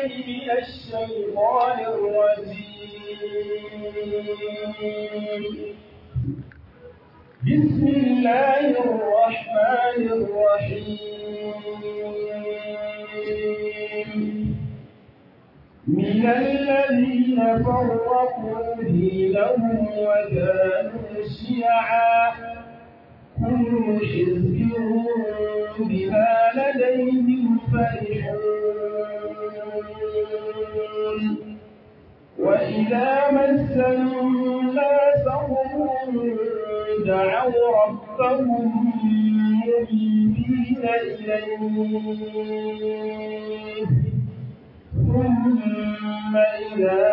بالله من الشيطان الرجيم بسم الله الرحمن الرحيم من الذين فرقوا دينهم وكانوا شيعا كل حزب بما لديهم فرحون وإذا مس الناس ضر دعوا ربهم منيبين إليه ثم إذا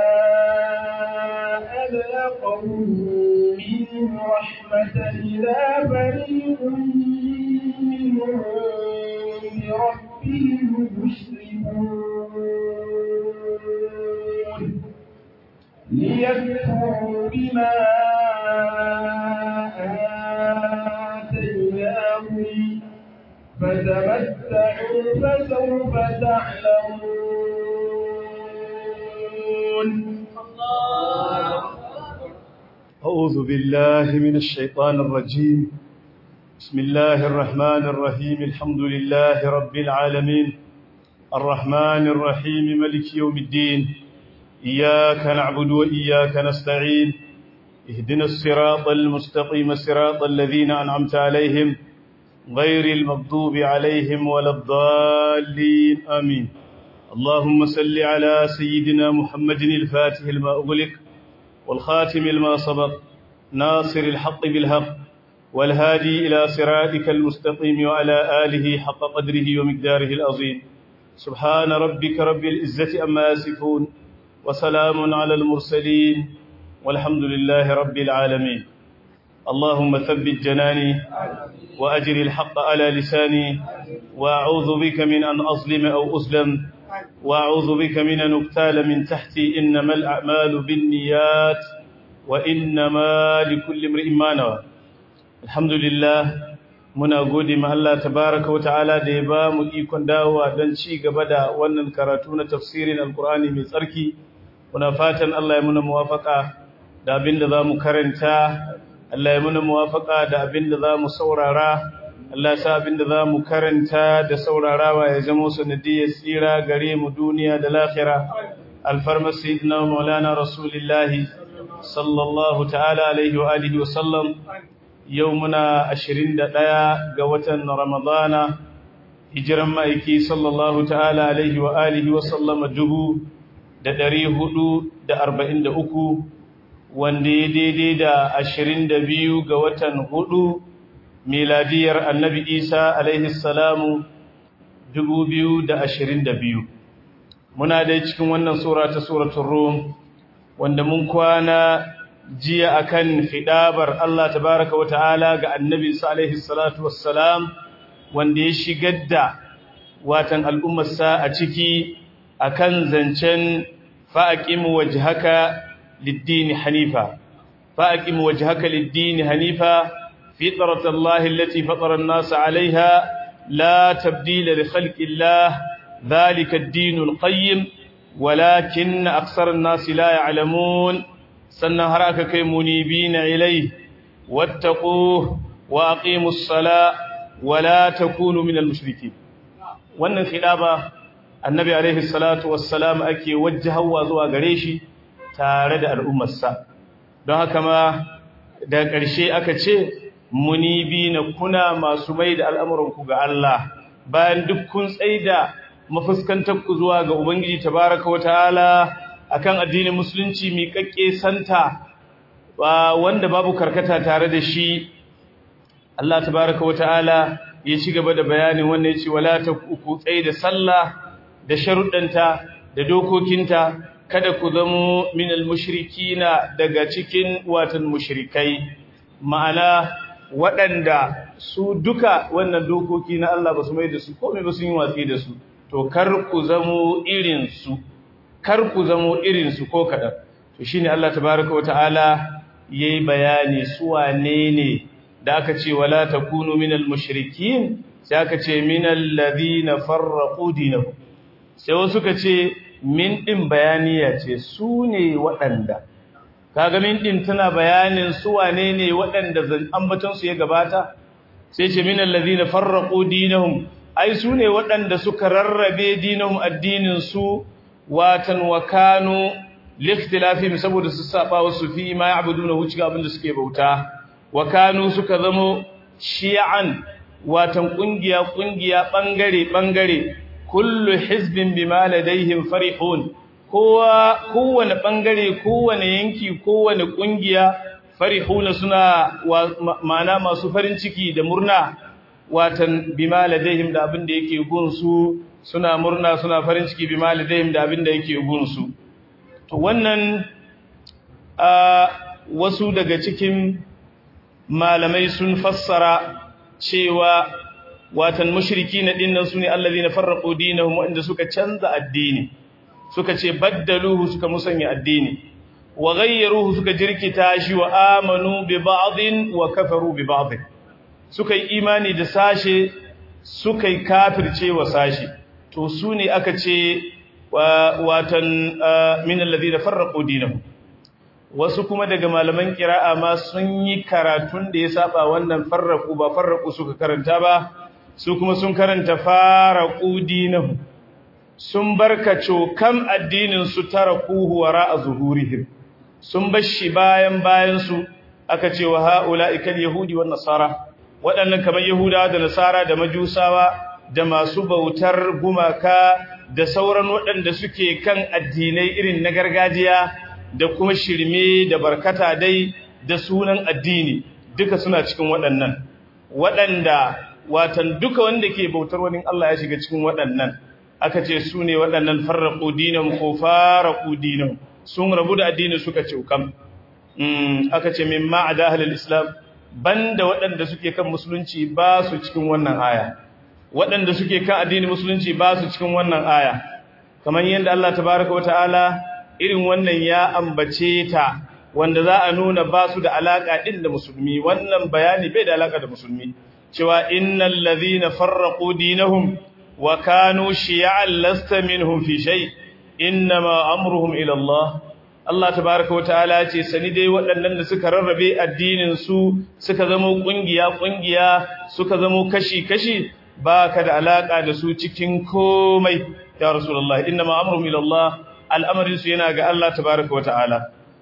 أذاقهم منه رحمة إذا فريق منهم بربهم يشركون ليكفروا بما آتيناهم فتمتعوا فسوف تعلمون أعوذ بالله من الشيطان الرجيم بسم الله الرحمن الرحيم الحمد لله رب العالمين الرحمن الرحيم ملك يوم الدين إياك نعبد وإياك نستعين اهدنا الصراط المستقيم صراط الذين أنعمت عليهم غير المغضوب عليهم ولا الضالين آمين اللهم صل على سيدنا محمد الفاتح لما أغلق والخاتم لما سبق ناصر الحق بالحق والهادي إلى صراطك المستقيم وعلى آله حق قدره ومقداره العظيم سبحان ربك رب العزة أما يصفون وسلام على المرسلين والحمد لله رب العالمين اللهم ثبت جناني وأجر الحق على لساني وأعوذ بك من أن أظلم أو أظلم وأعوذ بك من أن أبتال من تحتي إنما الأعمال بالنيات وإنما لكل امرئ ما نوى الحمد لله muna gode ma Allah tabaraka wata'ala da ya ba mu ikon dawowa don ci gaba da wannan karatu na tafsirin alkur'ani mai tsarki muna fatan Allah ya muna muwafaka da abin da za mu karanta Allah ya muna muwafaka da abin da za mu saurara Allah sa abin da za mu karanta da saurarawa ya zama sanadiyar tsira gare mu duniya da lahira alfarmar sayyidina maulana rasulillahi sallallahu ta'ala alaihi wa alihi wa sallam yau muna ashirin da ɗaya ga watan Ramadana, hijiran ma'aiki sallallahu ta'ala alaihi wa alihi wa sallama dubu da ɗari hudu da arba'in da uku, wanda ya daidai da ashirin da biyu ga watan hudu, miladiyar annabi Isa alaihi salamu dubu biyu da ashirin da biyu. Muna dai cikin wannan sura ta suratun Rum, wanda mun kwana jiya akan fidabar Allah tabaraka wa ta'ala ga annabi alaihi salatu wassalam wanda ya shigar da watan al'ummarsa a ciki akan zancen fa'aqim wajhaka lid-din hanifa fa'aqim wajhaka lid-din hanifa fitratallahi allati fatara an-nasa 'alayha la tabdila li khalqillah dhalika ad-din al-qayyim walakin aktsara an-nasi la ya'lamun sannan har aka kai munibina ilai wattaqu wa aqimus sala wa la takunu minal mushrikeen wannan khidaba annabi alaihi salatu wassalam ake wajjahawa zuwa gare shi tare da al'ummarsa don haka ma da ƙarshe aka ce munibina kuna masu mai da al'amuranku ga Allah bayan duk kun tsaida mafuskantar ku zuwa ga ubangiji tabaraka wa ta'ala akan addinin musulunci miƙaƙƙe santa wanda babu karkata tare da shi Allah tabaraka wata'ala ya ci gaba da bayanin wannan yace wala ta ku tsai da sallah da sharuddanta da dokokinta kada ku zamo minal mushrikina daga cikin watan mushrikai ma'ana waɗanda su duka wannan dokoki na Allah ba su mai da su komai ba sun yi watsi da su to kar ku zamo irin su kar ku zamo irinsu ko kaɗan to shine Allah tabaraka wa ta'ala yayi bayani su wane ne da aka ce wala takunu minal mushrikin sai aka ce minal ladina farraqu dinahum sai wasu suka ce min din bayaniya ce su ne waɗanda kaga min din tana bayanin su wane ne waɗanda ambaton su ya gabata sai ce min allazina farraqu dinahum ai su ne waɗanda suka rarrabe dinahum addinin su watan wa kanu likhtilafihim saboda su saba wasu fi ma ya'buduna hu cikin abin da suke bauta wa kanu suka zamo shi'an watan kungiya kungiya bangare bangare kullu hizbin bima ladaihim farihun kowa kowane bangare kowane yanki kowane kungiya farihuna suna ma'ana masu farin ciki da murna watan bima ladaihim da abin da yake gunsu suna murna suna farin ciki bima ladaihim da abin da yake gunsu to wannan wasu daga cikin malamai sun fassara cewa watan mushriki na dinnan sune allazina farraqu dinahum wanda suka canza addini suka ce baddaluhu suka musanya addini wa ghayyaruhu suka jirkita shi wa amanu bi ba'dhin wa kafaru bi ba'dhin suka yi imani da sashe suka yi kafirce wa sashe to sune aka ce watan min alladhina farraqu dinahum wasu kuma daga malaman kira'a ma sun yi karatun da ya saba wannan farraqu ba farraqu suka karanta ba su kuma sun karanta faraqu dinahum sun barkaco kam addinin su tarakuhu wara'a zuhurihim sun bashi bayan bayan su aka ce wa haula'ikal yahudi wan nasara waɗannan kamar yahudawa da nasara da majusawa da masu bautar gumaka da sauran waɗanda suke kan addinai irin na gargajiya da kuma shirme da barkata dai da sunan addini duka suna cikin waɗannan waɗanda watan duka wanda ke bautar wani Allah ya shiga cikin waɗannan aka ce su ne waɗannan farraƙo dinan ko faraƙo dinan sun rabu da addini suka ce kam aka ce min ma'ada halal islam banda waɗanda suke kan musulunci ba su cikin wannan aya waɗanda suke kan addini musulunci ba su cikin wannan aya kamar yadda Allah tabaraka wa ta'ala irin wannan ya ambace ta wanda za a nuna ba su da alaka din da musulmi wannan bayani bai da alaka da musulmi cewa innal ladhina farraqu dinahum wa kanu shi'an lasta minhum fi shay inma amruhum ila Allah Allah tabaaraka wa ta'ala ce sani dai waɗannan da suka rarrabe addinin su suka zama kungiya kungiya suka zama kashi kashi baka da alaka da su cikin komai ya rasulullahi inma amruhum ila Allah al'amarin su yana ga Allah tabaaraka wa ta'ala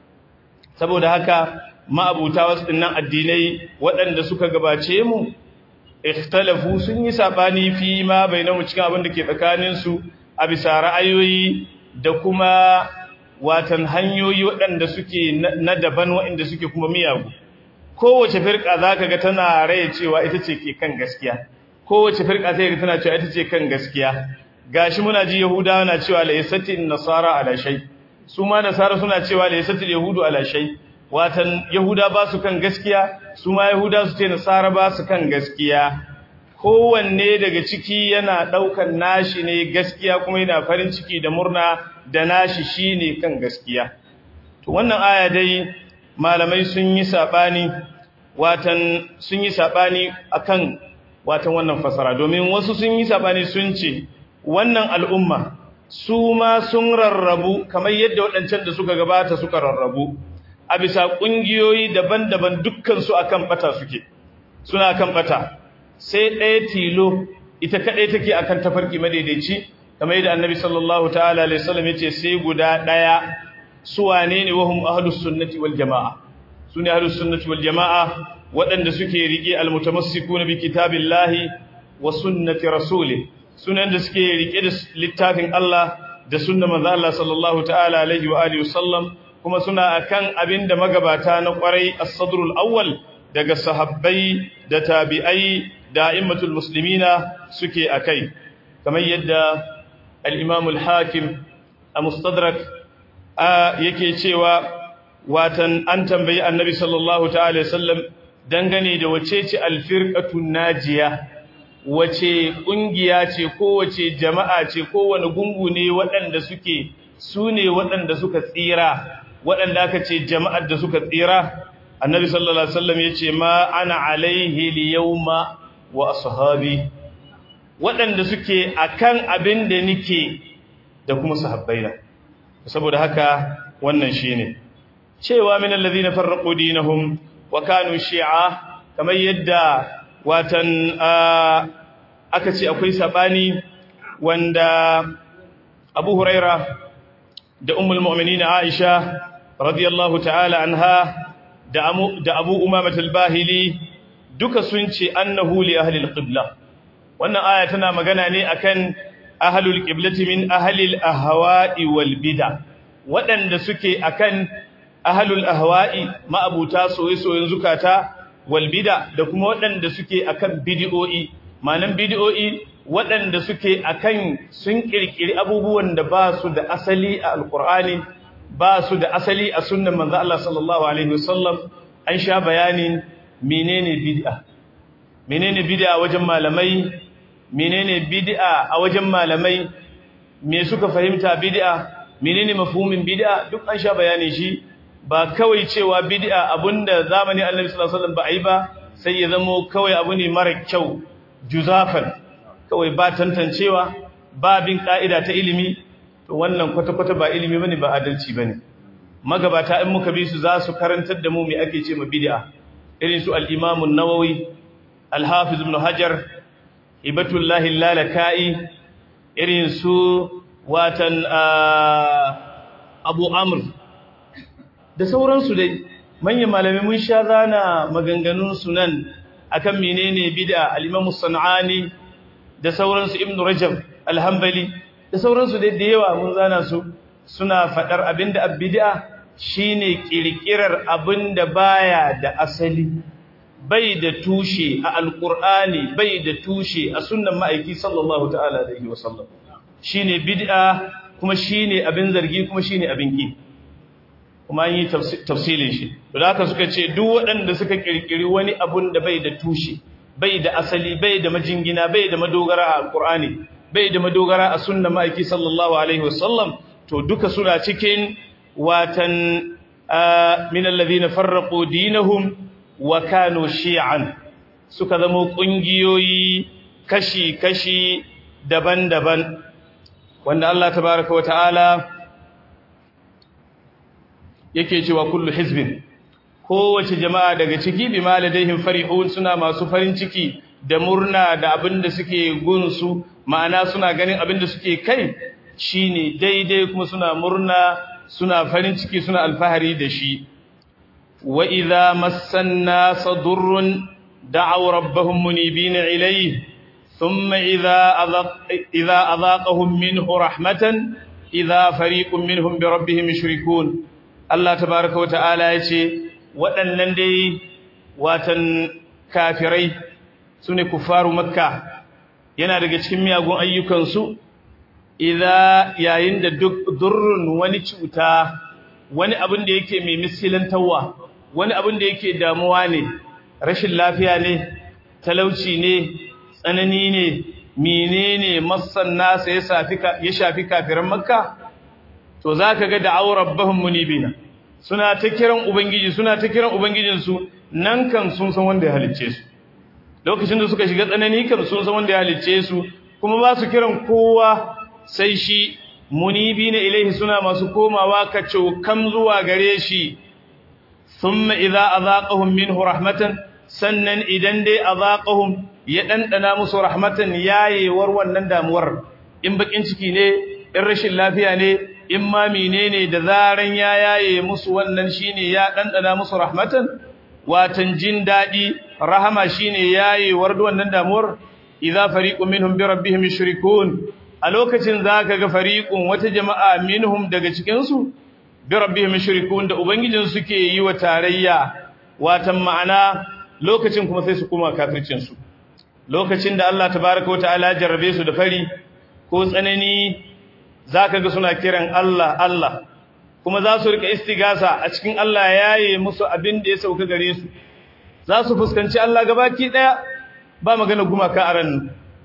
saboda haka ma'abuta wasu dinnan addinai waɗanda suka gabace mu ikhtalafu sun yi sabani fi ma bainamu cikin abin da ke tsakanin su a bisa ra'ayoyi da kuma watan hanyoyi waɗanda suke na daban waɗanda suke kuma miyagu kowace firka zaka ga tana raye cewa ita ce ke kan gaskiya kowace firka sai ga tana cewa ita ce kan gaskiya gashi muna ji yahudawa na cewa laysatin nasara ala shay su ma nasara suna cewa laysatil yahudu ala shay watan yahuda ba su kan gaskiya su ma yahuda su ce nasara ba su kan gaskiya kowanne daga ciki yana daukan nashi ne gaskiya kuma yana farin ciki da murna da nashi shine kan gaskiya to wannan aya dai malamai sun yi sabani watan sun yi sabani akan watan wannan fasara domin wasu sun yi sabani sun ce wannan al'umma su ma sun rarrabu kamar yadda waɗancan da suka gabata suka rarrabu a bisa ƙungiyoyi daban-daban dukkansu a kan ɓata suke suna kan ɓata sai ɗaya tilo ita kaɗai take a kan tafarki madaidaici kamar yadda annabi sallallahu ta'ala alaihi wasallam ya ce sai guda ɗaya su wane ne wahum ahlus sunnati wal jama'a su ne ahlus sunnati wal jama'a waɗanda suke riƙe almutamassikuna bi kitabillahi wa sunnati rasuli sunan da suke riƙe da littafin Allah da sunnar manzo Allah sallallahu ta'ala alaihi wa alihi wasallam kuma suna akan abinda magabata na kwarai as-sadrul awwal daga sahabbai da tabi'ai da a'immatul muslimina suke akai kamar yadda al-imam al-hakim a mustadrak yake cewa watan an tambayi annabi sallallahu ta'ala sallam dangane da wace ce al-firqatun najiya wace kungiya ce ko wace jama'a ce ko wani gungu ne waɗanda suke su ne waɗanda suka tsira waɗanda aka ce jama'ar da suka tsira annabi sallallahu alaihi wasallam yace ma ana alaihi liyawma wa ashabi waɗanda suke akan abin da nike da kuma sahabbaina saboda haka wannan shine cewa min alladhina farraqu dinahum wa kanu shi'a kamar yadda watan aka ce akwai sabani wanda Abu Huraira da Ummul Mu'minin Aisha radiyallahu ta'ala anha da Abu Umamah al-Bahili duka sun ce annahu li ahli al-qibla wannan aya tana magana ne akan ahlul qiblati min ahli al-ahwa'i wal bid'a waɗanda suke akan ahlul ahwa'i ma'abuta soyayyen zukata wal bid'a da kuma waɗanda suke akan bid'o'i manan bid'o'i waɗanda suke akan sun kirkiri abubuwan da ba su da asali a alqur'ani ba su da asali a sunnan manzo Allah sallallahu alaihi wasallam an sha bayanin menene bid'a menene bid'a wajen malamai menene bid'a a wajen malamai me suka fahimta bid'a menene mafhumin bid'a duk an sha bayani shi ba kawai cewa bid'a abunda zamani Annabi sallallahu alaihi wasallam ba ai ba sai ya zamo kawai abu ne mara kyau juzafan kawai ba tantancewa ba bin ka'ida ta ilimi to wannan kwata-kwata ba ilimi bane ba adalci bane magabata in muka bi su za su karantar da mu me ake ce ma bid'a irin su al-Imam an-Nawawi al-Hafiz Ibn Hajar Ibatullahi al-Lalaka'i irin su watan Abu Amr da sauransu dai manyan malamai mun sha zana maganganun sunan akan menene bid'a al-Imam Sanani da sauransu Ibn Rajab al-Hanbali da sauransu dai da yawa mun zana su suna fadar abinda bid'a shine kirkirar abinda baya da asali bai da tushe a alqur'ani bai da tushe a sunnan ma'aiki sallallahu ta'ala alaihi wasallam shine bid'a kuma shine abin zargi kuma shine abin ki kuma an yi tafsilin shi to haka suka ce duk waɗanda suka kirkiri wani abun da bai da tushe bai da asali bai da majingina bai da madogara a alqur'ani bai da madogara a sunnan ma'aiki sallallahu alaihi wasallam to duka suna cikin watan min alladhina farraqu dinahum wa kanu shi'an suka zama kungiyoyi kashi-kashi daban-daban wanda Allah tabaraka wa ta'ala yake cewa kullu hizbin kowace jama'a daga ciki bi maladaihim farihun suna masu farin ciki da murna da abinda suke gunsu ma'ana suna ganin abinda suke kai shine daidai kuma suna murna suna farin ciki suna alfahari da shi wa idza massan nas durrun da'aw rabbahum munibina ilayhi thumma idza adaq idza adaqahum minhu rahmatan idza fariqun minhum bi rabbihim yushrikun Allah tabaaraka wa ta'ala yace waɗannan dai watan kafirai sune kufaru makka yana daga cikin miyagun ayyukansu idza yayin da duk durrun wani cuta wani abin da yake mai miskilantawa wani abin da yake damuwa ne rashin lafiya ne talauci ne tsanani ne menene massan nasa ya shafi ya shafi kafiran makka to zaka ga da'aw rabbahum munibina suna ta kiran ubangiji suna ta kiran ubangijinsu nan kan sun san wanda ya halicce su lokacin da suka shiga tsanani kan sun san wanda ya halicce su kuma ba su kiran kowa sai shi munibina ilaihi suna masu komawa ka kam zuwa gare shi thumma idza azaqahum minhu rahmatan sannan idan dai azaqahum ya dandana musu rahmatan yayewar wannan damuwar in bakin ciki ne in rashin lafiya ne in ma menene da zaran ya yaye musu wannan shine ya dandana musu rahmatan watan jin dadi rahama shine yayewar wannan damuwar idza fariqun minhum bi rabbihim yushrikun a lokacin zaka ga fariqun wata jama'a minhum daga cikin su bi rabbihim yushrikun da ubangijin suke yi wa tarayya watan ma'ana lokacin kuma sai su kuma kafircin su lokacin da Allah tabaaraka wataala jarrabe su da fari ko tsanani zaka ga suna kiran Allah Allah kuma za su rika istigasa a cikin Allah yaye musu abin da ya sauka gare su za su fuskanci Allah gabaki daya ba magana gumaka a ran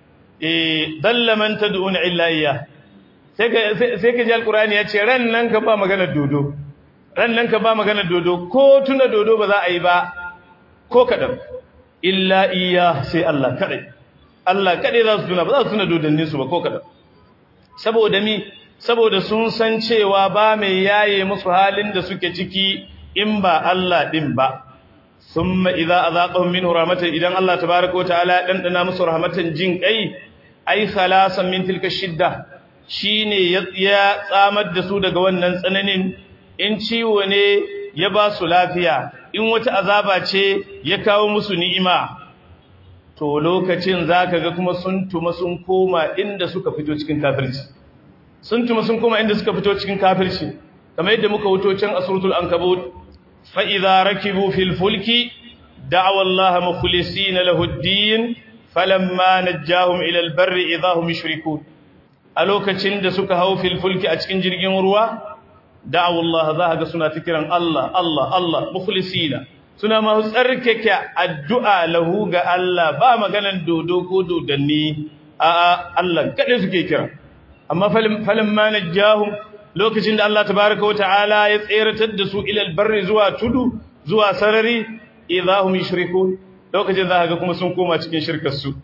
eh dalla man tad'una illa iyya sai ka sai ka ji alqur'ani ya ce ran nan ka ba magana dodo ran nan ka ba magana dodo ko tuna dodo ba za a yi ba ko kadan illa iyya sai Allah kadai Allah kadai za su tuna ba za su tuna dodannin su ba ko kadan saboda mi saboda sun san cewa ba mai yaye musu halin da suke ciki in ba Allah din ba thumma idza azaqahum minhu rahmatan idan Allah tabaaraka wa ta'ala ya dandana musu rahmatan jin kai ai khalasan min tilka shidda shine ya tsamar da su daga wannan tsananin in ciwo ne ya ba su lafiya in wata azaba ce ya kawo musu ni'ima to lokacin zaka ga kuma sun tuma sun koma inda suka fito cikin kafirci sun tuma sun koma inda suka fito cikin kafirci kamar yadda muka wuto can asrutul ankabut fa idza rakibu fil fulki da'aw Allah mukhlisina lahu ad-din falamma najjahum ila al-barri idza hum yushrikun a lokacin da suka hau fil fulki a cikin jirgin ruwa da'aw Allah za ga suna fikiran Allah Allah Allah mukhlisina suna ma tsarkake addu'a lahu ga Allah ba maganan dodo ko dodanni a Allah kada suke kira amma falamma najjahum lokacin da Allah tabaaraka wa ta'ala ya tseratar da su ila al-barri zuwa tudu zuwa sarari idahum yushrikun lokacin za ga kuma sun koma cikin shirkar su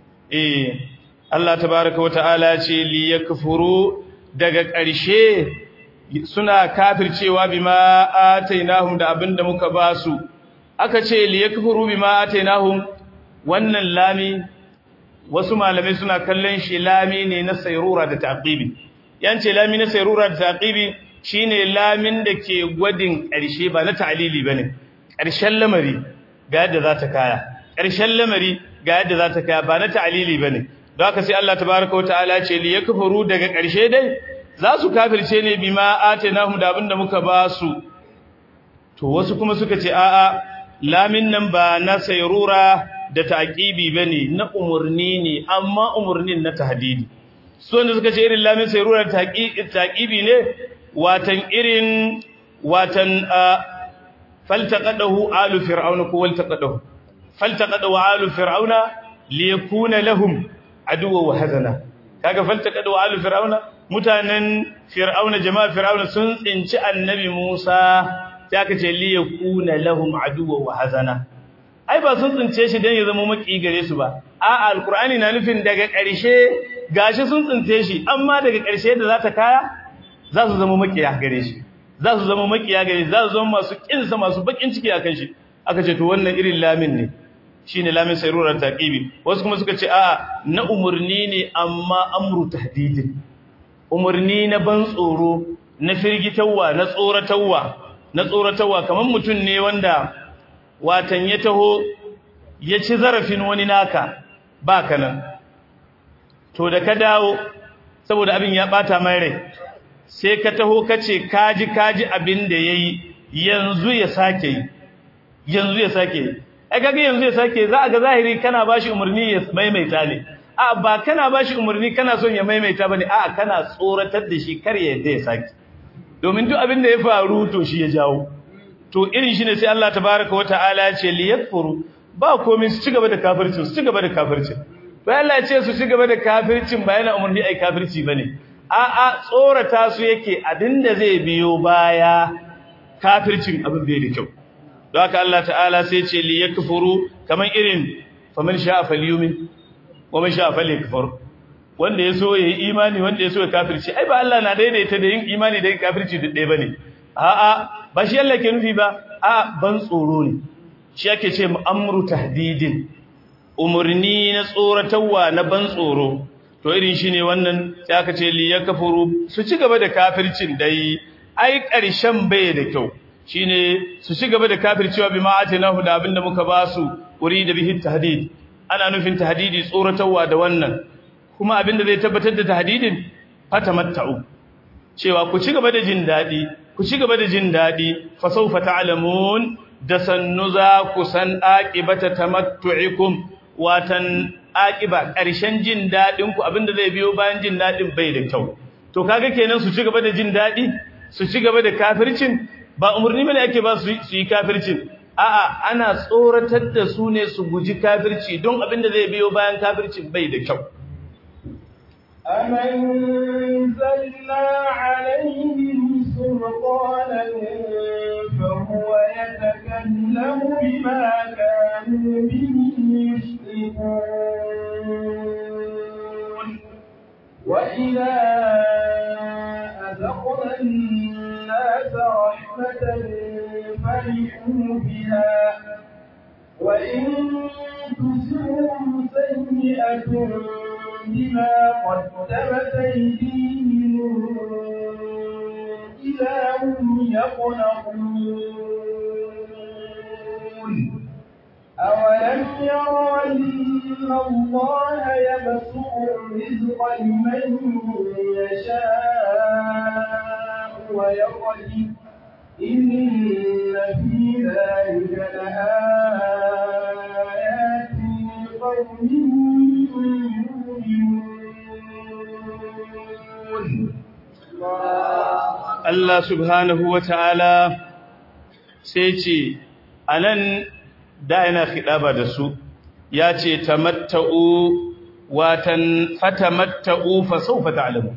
eh Allah tabaaraka wata'ala ce li yakfuru daga ƙarshe suna kafircewa bima atainahum da abinda muka ba su aka ce li yakfuru bima atainahum wannan lami wasu malamai suna kallon shi lami ne na sayrura da taqibi yance lami na sayrura da taqibi shine lamin da ke gwadin ƙarshe ba na ta'lili bane ƙarshen lamari ga yadda za ta kaya ƙarshen lamari ga yadda za ta kaya ba na ta'alili ba ne don haka sai Allah tabaraka wa ta'ala ce li yakfuru daga ƙarshe dai za su kafirce ne bima atainahum da abinda muka ba su to wasu kuma suka ce a'a lamin nan ba na sayrura da taqibi bane na umurni ne amma umurnin na tahdidi su wanda suka ce irin lamin sayrura da taqibi ne watan irin watan فالتقده آل فرعون والتقده فالتقده آل فرعون ليكون لهم عدوا وحزنا kaga faltaqadu alu fir'auna mutanen fir'auna jama'a fir'auna sun tsinci annabi Musa sai aka ce li yakuna lahum aduwa wa hazana ai ba sun tsince shi dan ya zama maki gare su ba a'a alqur'ani na nufin daga ƙarshe gashi sun tsince shi amma daga ƙarshe da za ta kaya za su zama makiya gare shi za su zama makiya gare za su zama masu kinsa masu bakin ciki akan shi aka ce to wannan irin lamin ne shine lamin sayrurar taqibi wasu kuma suka ce a'a na umurni ne amma amru tahdidin umurni na ban tsoro na firgitawa na tsoratawa na tsoratawa kaman mutun ne wanda watan ya taho ya ci zarafin wani naka ba kana to da ka dawo saboda abin ya bata mai rai sai ka taho kace kaji kaji abin da yayi yanzu ya sake yi yanzu ya sake yi ai kaga yanzu ya sake za a ga zahiri kana bashi umarni ya maimaita ne a ba kana bashi umarni kana son ya maimaita bane a kana tsoratar da shi kar ya yadda ya sake domin duk abin da ya faru to shi ya jawo to irin shi ne sai Allah tabaaraka wa ta'ala ya ce liyakfuru ba komai su ci gaba da kafircin su ci gaba da kafircin bayan Allah ya ce su ci gaba da kafircin ba yana umarni ai kafirci bane a'a tsorata su yake abinda zai biyo baya kafircin abin bai da kyau don haka Allah ta'ala sai ce li yakfuru kaman irin faman sha'a falyumin wa man sha'a falyakfur wanda yaso yayi imani wanda yaso ya kafirci ai ba Allah na daidaita da yin imani da yin kafirci da ɗaya bane a'a ba shi Allah ke nufi ba a'a ban tsoro ne shi ake ce amru tahdidin umurni na tsoratarwa na ban tsoro to irin shi ne wannan sai aka ce li yakfuru su ci gaba da kafircin dai ai ƙarshen bai da kyau shine su ci gaba da kafircewa bima atinahu da abinda muka ba su da bihi tahdid ana nufin tahdidi tsoratarwa da wannan kuma abinda zai tabbatar da tahdidin fatamatta'u cewa ku ci gaba da jin dadi ku ci gaba da jin dadi fa sawfa ta'lamun da sannu za ku san aqibata tamattu'ikum watan aqiba ƙarshen jin dadin ku abinda zai biyo bayan jin dadin bai da kyau to kaga kenan su ci gaba da jin dadi su ci gaba da kafircin ba umurni bane ake ba su yi kafircin a'a ana tsoratar da su ne su guji kafirci don abinda zai biyo bayan kafircin bai da kyau أمنزلنا عليهم سلطانا فهو يتكلم بما كانوا به يشركون وإذا أذقنا الناس رحمة فرحوا بها وإن تصبهم سيئة بما قدمت أيديهم إذا هم يقنطون أولم يروا أن الله يبسط الرزق لمن يشاء ويقدر إن في ذلك لآيات لقوم يؤمنون Allah subhanahu wa ta'ala sai ce, a nan da yana fiɗaba da su, ya ce, Tamatta'u watan fatamatta'u fasaufa ta'alamun.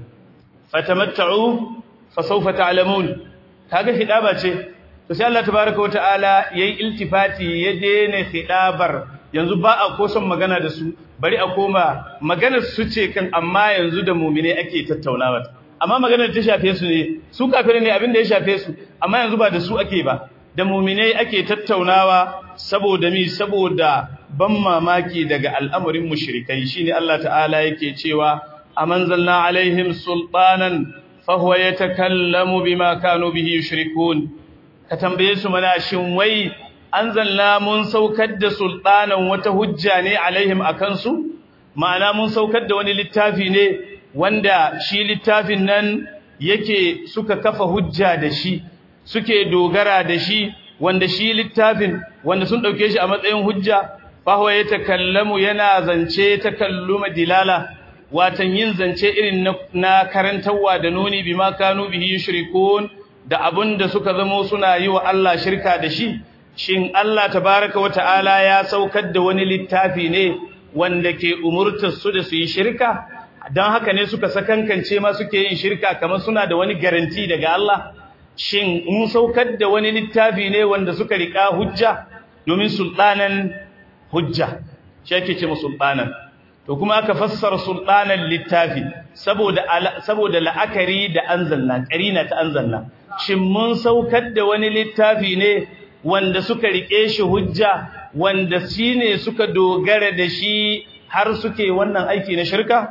Fatamatta'u fasaufa ta'alamun, ta ga fiɗaba ce, to sai Allah tabaraka wa ta'ala ya yi iltifati ya daina fiɗabar yanzu ba a koson magana da su, bari a koma maganar su ce kan amma yanzu da mumine ake tattaunawa. amma maganar ta shafe su ne su kafirai ne abin da ya shafe su amma yanzu ba da su ake ba da muminai ake tattaunawa saboda mi saboda ban mamaki daga al'amarin mushrikai shine Allah ta'ala yake cewa amanzalna alaihim sultanan fahuwa yatakallamu bima kanu bihi yushrikun ka tambaye su mana shin wai anzalna mun saukar da sultanan wata hujja ne alaihim akan su ma'ana mun saukar da wani littafi ne wanda shi littafin nan yake suka kafa hujja da shi suke dogara da shi wanda shi littafin wanda sun dauke shi a matsayin hujja fahuwa ya takallamu yana zance takalluma dilala watan yin zance irin na karantarwa da nuni bima kanu bihi yushrikun da abunda suka zamo suna yi wa Allah shirka da shi shin Allah tabaraka wa ta'ala ya saukar da wani littafi ne wanda ke umurtar su da su yi shirka don haka ne suka sakankance ma suke yin shirka kamar suna da wani garanti daga Allah shin mun saukar da wani littafi ne wanda suka rika hujja domin sultanan hujja shi ake ce sultanan to kuma aka fassara sultanan littafi saboda saboda la'akari da anzalna karina ta anzalna shin mun saukar da wani littafi ne wanda suka rike shi hujja wanda shine suka dogara da shi har suke wannan aiki na shirka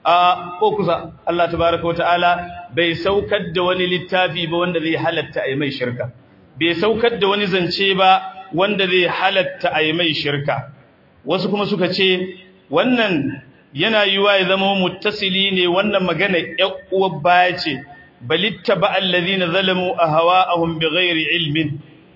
a ko kusa Allah tabaraka wa ta'ala bai saukar da wani littafi ba wanda zai halatta ai mai shirka bai saukar da wani zance ba wanda zai halatta ai mai shirka wasu kuma suka ce wannan yana yiwa ya zama muttasili ne wannan magana uwar baya ce balittaba allazina zalamu ahwa'ahum bighairi ilmin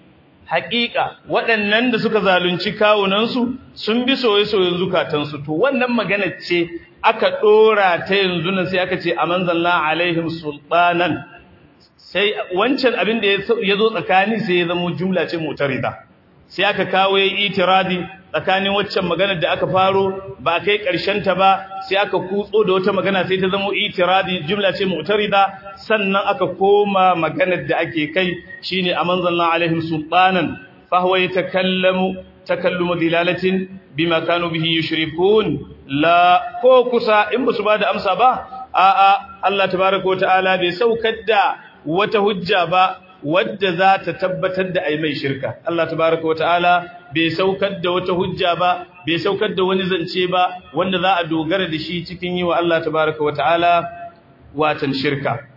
haƙiƙa waɗannan da suka zalunci kawunansu sun bi soye-soyen zukatansu to wannan magana ce aka ɗora ta yanzu nan sai aka ce a manzanna alaihim sultanan sai wancan abin da ya zo tsakani sai ya zama jumla ce mutarida sai aka kawo ya itiradi tsakanin waccan maganar da aka faro ba a kai ta ba sai aka kutso da wata magana sai ta zama itiradi jumla ce mutarida sannan aka koma maganar da ake kai shine a manzanna alaihim sultanan fa huwa yatakallamu takallumu dilalatin bima kanu bihi yushrikun la ko kusa in basu bada amsa ba a a Allah tabaaraka wataala bai saukar da wata hujja ba wadda za ta tabbatar da ai mai shirka Allah tabaaraka wataala bai saukar da wata hujja ba bai saukar da wani zance ba wanda za a dogara da shi cikin yi wa Allah tabaaraka wataala watan shirka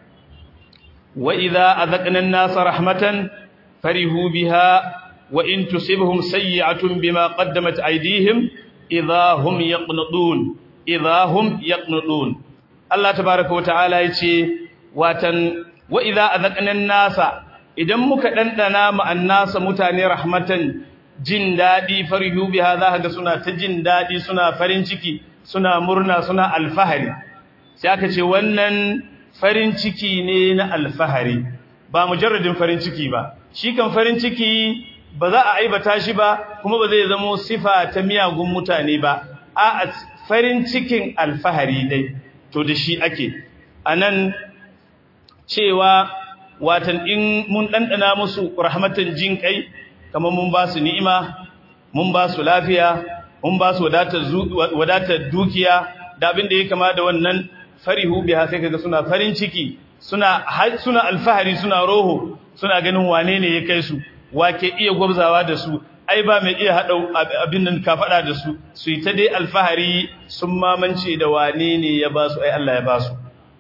wa idza azaqna an-nasa rahmatan farihu biha wa in tusibhum sayyi'atun bima qaddamat aydihim idha hum yaqnudun idha hum yaqnudun Allah tabaaraka wa ta'ala yace watan wa idha azaqna an-nasa idan muka dandana ma annasa mutane rahmatan jin dadi farihu biha za ga suna ta jin dadi suna farin ciki suna murna suna alfahari sai aka ce wannan farin ciki ne na alfahari ba mujarradin farin ciki ba shi kan farin ciki ba za a aibata shi ba kuma ba zai zamo sifa ta miyagun mutane ba a farin cikin alfahari dai to da shi ake anan cewa watan in mun dandana musu rahmatan jin kai kamar mun ba su ni'ima mun ba su lafiya mun ba su wadatar dukiya da abin da ya kama da wannan farihu biha sai kaga suna farin ciki suna suna alfahari suna roho suna ganin wane ne ya kai su wake iya gwabzawa da su ai ba mai iya hada abin nan ka fada da su su yi ta dai alfahari sun mamance da wane ne ya ba su ai Allah ya ba su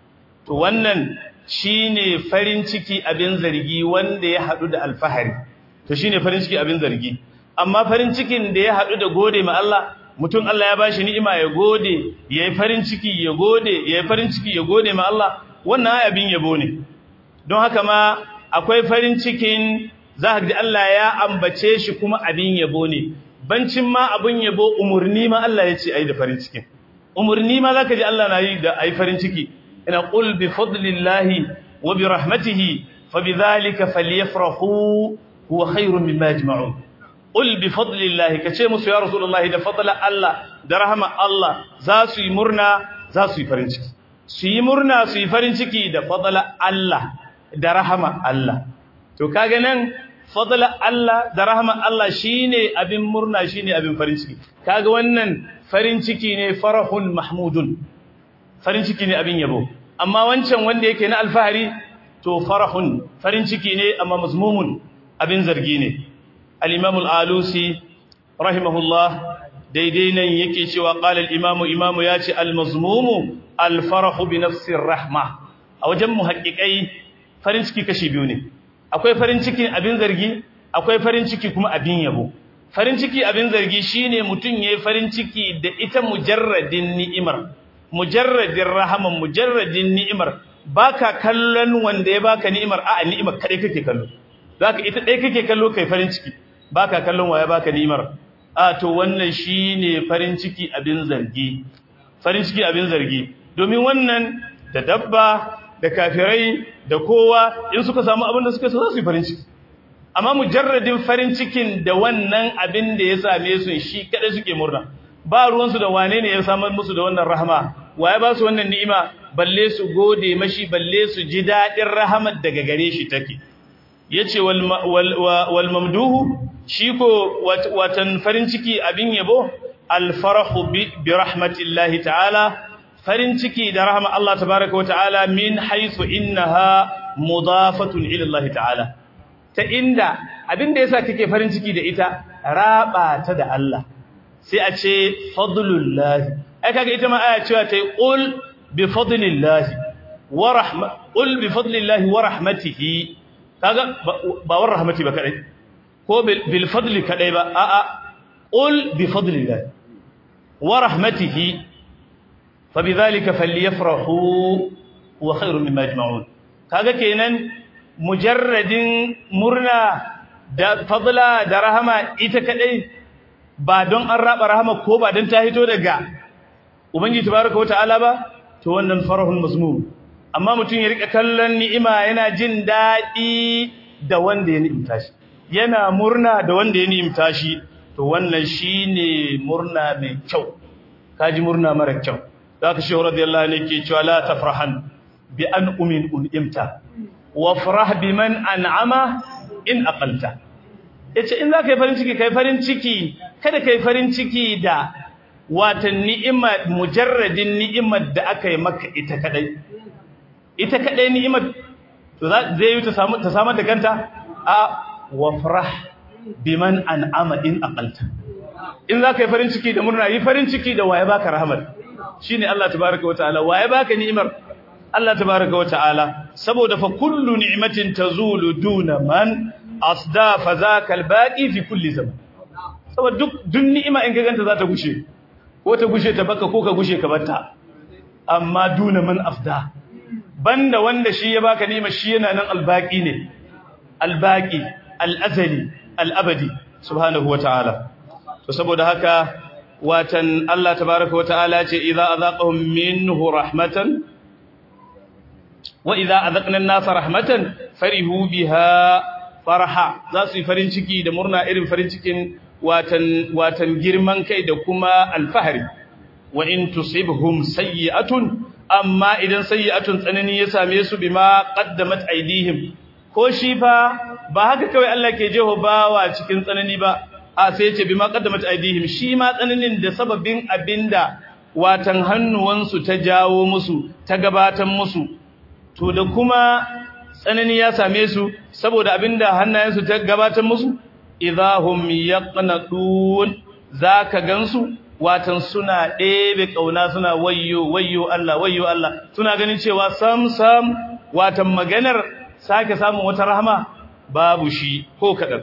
to wannan shine farin ciki abin zargi wanda ya hadu da alfahari to shine farin ciki abin zargi amma farin cikin da ya hadu da gode ma Allah mutum Allah ya bashi ni'ima ya gode yayi farin ciki ya gode yayi farin ciki ya gode ma Allah wannan abin yabo ne don haka ma akwai farin cikin za ka Allah ya ambace shi kuma abin yabo ne bancin ma abin yabo umurni ma Allah ya ce ai da farin cikin umurni ma zaka ji Allah na yi da ai farin ciki ina qul bi fadlillahi wa bi rahmatihi fabidhalika falyafrahu huwa khairun mimma yajma'un qul bi fadlillahi kace musu ya rasulullahi da fadla Allah da rahama Allah za su yi murna za su yi farin ciki su yi murna su yi farin ciki da fadla Allah da rahama Allah to kaga nan fadla Allah da rahama Allah shine abin murna shine abin farin ciki kaga wannan farin ciki ne farahun mahmudun farin ciki ne abin yabo amma wancan wanda yake na alfahari to farahun farin ciki ne amma mazmumun abin zargi ne al-imam al-alusi rahimahullah daidai nan yake cewa qala al-imam imamu yace al-mazmumu al-farahu bi nafsi rahma a wajen muhaqqiqai farin ciki kashi biyu ne akwai farin ciki abin zargi akwai farin ciki kuma abin yabo farin ciki abin zargi shine mutun yayi farin ciki da ita mujarradin ni'imar mujarradin rahaman mujarradin ni'imar baka kallon wanda ya baka ni'imar a'a ni'imar kadai kake kallo zaka ita dai kake kallo kai farin ciki baka kallon waya baka ni'imar a to wannan shine farin ciki abin zargi farin ciki abin zargi domin wannan da dabba da kafirai da kowa in suka samu abin da suka so za su yi farin ciki amma mujarradin farin cikin da wannan abin da ya same su shi kada suke murna ba ruwansu da wane ne ya samar musu da wannan rahama waye ba su wannan ni'ima balle su gode mashi balle su ji dadin rahamar daga gare shi take yace wal wal mamduhu shi ko watan farin ciki abin yabo al farahu bi rahmatillahi ta'ala farin ciki da rahama Allah tabaaraka wa ta'ala min haythu innaha mudafatun ila Allah ta'ala ta inda abinda yasa kake farin ciki da ita raba ta da Allah sai a ce fadlullahi ai kaga ita ma aya cewa tayi qul bi fadlillahi wa rahma qul bi fadlillahi wa rahmatihi kaga ba war rahmati ba kadai ko bil fadli kadai ba a a qul bi fadlillahi wa rahmatihi fabidhalika falyafrahu wa khairun mimma yajma'un kaga kenan mujarradin murna da fadla da rahama ita kadai ba don an raba rahama ko ba don ta hito daga ubangiji tabaraka wataala ba to wannan farahun mazmum amma mutum ya rika kallon ni'ima yana jin dadi da wanda ya ni'imta shi yana murna da wanda ya ni'imta shi to wannan shine murna mai kyau kaji murna mara kyau zaka shi radiyallahu anhu yake cewa la tafrahan bi an umin unimta wafrah biman an'ama in aqalta yace in zaka yi farin ciki kai farin ciki kada kai farin ciki da watan ni'ima mujarradin ni'imar da aka yi maka ita kadai ita kadai ni'imar to zai yi ta samu ta samu da kanta a wafrah biman an'ama in aqalta in zaka yi farin ciki da murna yi farin ciki da waye baka rahmat shine Allah tabaaraka wa ta'ala waye baka ni'imar Allah tabaaraka wa ta'ala saboda fa kullu ni'matin tazulu duna man asda fa zaka albaqi fi kulli zaman saboda duk duk ni'ima in ka ganta za ta gushe ko ta gushe ta baka ko ka gushe ka batta amma duna man afda banda wanda shi ya baka ni'ima shi yana nan albaqi ne albaqi alazali alabadi subhanahu wa ta'ala to saboda haka watan Allah tabaaraka wa ta'ala ce idza azaqahum minhu rahmatan wa idza azaqna an-nasa rahmatan farihu biha farha za su yi farin ciki da murna irin farin cikin watan watan girman kai da kuma alfahari wa in tusibhum sayyi'atun amma idan sayyi'atun tsanani ya same su bima qaddamat aydihim ko shi fa ba haka kawai Allah ke jeho bawa cikin tsanani ba a sai ya ce bima qaddamat aydihim shi ma tsananin da sababin abinda watan hannuwansu ta jawo musu ta gabatan musu to da kuma tsanani ya same su saboda abinda hannayensu ta gabatar musu idahum yaqnadun zaka gansu watan suna ɗebe kauna suna wayyo wayyo Allah wayyo Allah suna ganin cewa sam sam watan maganar sake samun wata rahama babu shi ko kadan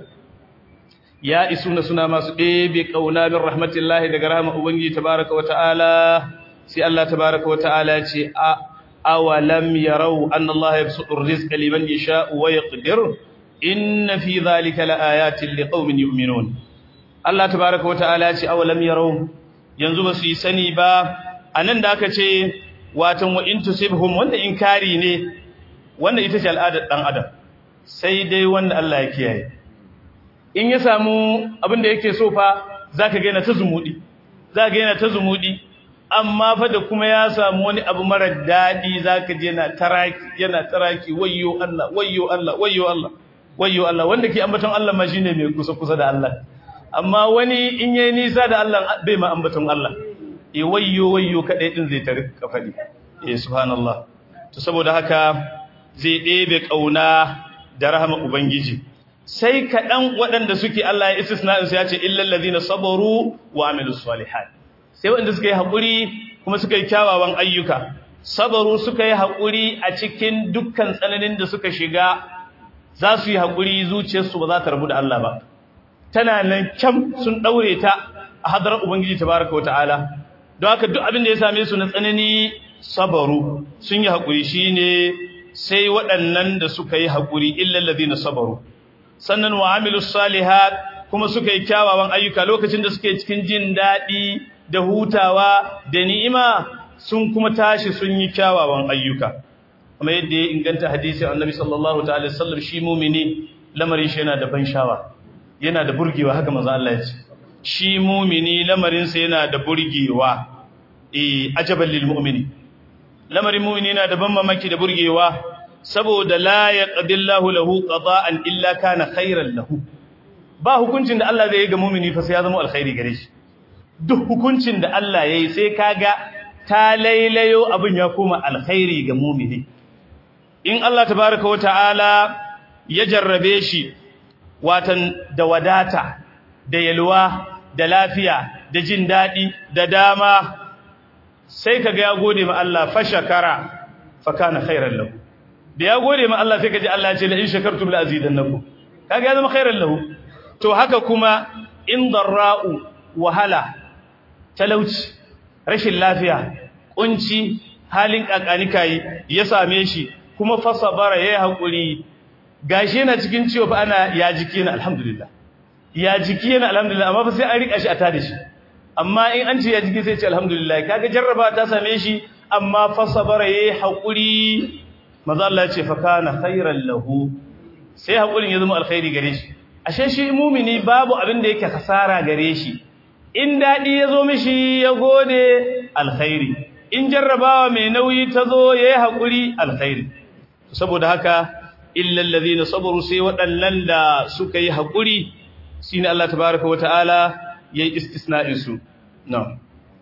ya isuna suna masu ɗebe kauna min rahmatillahi daga rahama ubangiji tabaraka wa ta'ala sai Allah tabaraka wa ta'ala ce a awalam yarau anna Allah yabsutu ar-rizqa liman yasha'u wa yaqdir inna fi dhalika laayatin liqaumin yu'minun Allah tabaaraka wataala ce awalam yarau yanzu ba su yi sani ba anan da aka ce watan wa in tusibhum wanda inkari ne wanda ita ce al'adar dan adam sai dai wanda Allah ya kiyaye in ya samu abin da yake so fa zaka ga yana ta zumudi zaka ga yana ta zumudi amma fa da kuma ya samu wani abu mara dadi zaka je yana taraki yana taraki wayyo Allah wayyo Allah wayyo Allah wayyo Allah wanda ke ambaton Allah ma shine mai kusa kusa da Allah amma wani in yayi nisa da Allah bai ma ambaton Allah eh wayyo wayyo kadai din zai tare kafadi eh subhanallah to saboda haka zai ɗebe kauna da rahama ubangiji sai kaɗan waɗanda suke Allah ya istisna su ya ce illal ladina sabaru wa amilus salihat sai waɗanda suka yi haƙuri kuma suka yi kyawawan ayyuka sabaru suka yi haƙuri a cikin dukkan tsananin da suka shiga za su yi haƙuri zuciyarsu ba za ta rabu da Allah ba tana nan kyam sun ɗaure ta a hadarar ubangiji tabaraka wa ta'ala don haka duk abin da ya same su na tsanani sabaru sun yi haƙuri shine sai waɗannan da suka yi haƙuri illal ladina sabaru sannan wa amilus salihat kuma suka yi kyawawan ayyuka lokacin da suke cikin jin daɗi da hutawa da ni'ima sun kuma tashi sun yi kyawawan ayyuka kuma yadda ya inganta hadisin annabi sallallahu ta'ala sallam shi mumini lamarin shi yana da ban shawa yana da burgewa haka manzo Allah ya ce shi mumini lamarin sa yana da burgewa eh ajaban lil mu'mini lamarin mumini yana da ban mamaki da burgewa saboda la yaqdillahu lahu qada'an illa kana khairan lahu ba hukuncin da Allah zai yi ga mumini fa sai ya zama alkhairi gare shi duk hukuncin da Allah yayi sai kaga ta lailayo abin ya koma alkhairi ga mumini in Allah tabaaraka wataala ya jarrabe shi watan da wadata da yalwa da lafiya da jin dadi da dama sai kaga ya gode ma Allah fa shakara fa kana khairan lahu da ya gode ma Allah sai kaji Allah ya ce la in shakartum la azidannakum kaga ya zama khairan lahu to haka kuma in darra'u wahala talauci rashin lafiya kunci halin kakanikai ya same shi kuma fasabara yayi hakuri gashi yana cikin ciwo fa ana ya jiki na alhamdulillah ya jiki yana alhamdulillah amma fa sai an rika shi a tada shi amma in an ce ya jiki sai ce alhamdulillah kaga jarraba ta same shi amma fasabara yayi hakuri manzo Allah ya ce fa kana khairan lahu sai hakurin ya zama alkhairi gare shi ashe shi mumini babu abin da yake kasara gare shi in dadi ya zo mishi ya gode alkhairi in jarrabawa mai nauyi ta zo yayi hakuri alkhairi saboda haka illal ladina sabaru sai waɗannan da suka yi hakuri shine Allah tabaaraka wataala yayi istisna'in su na'am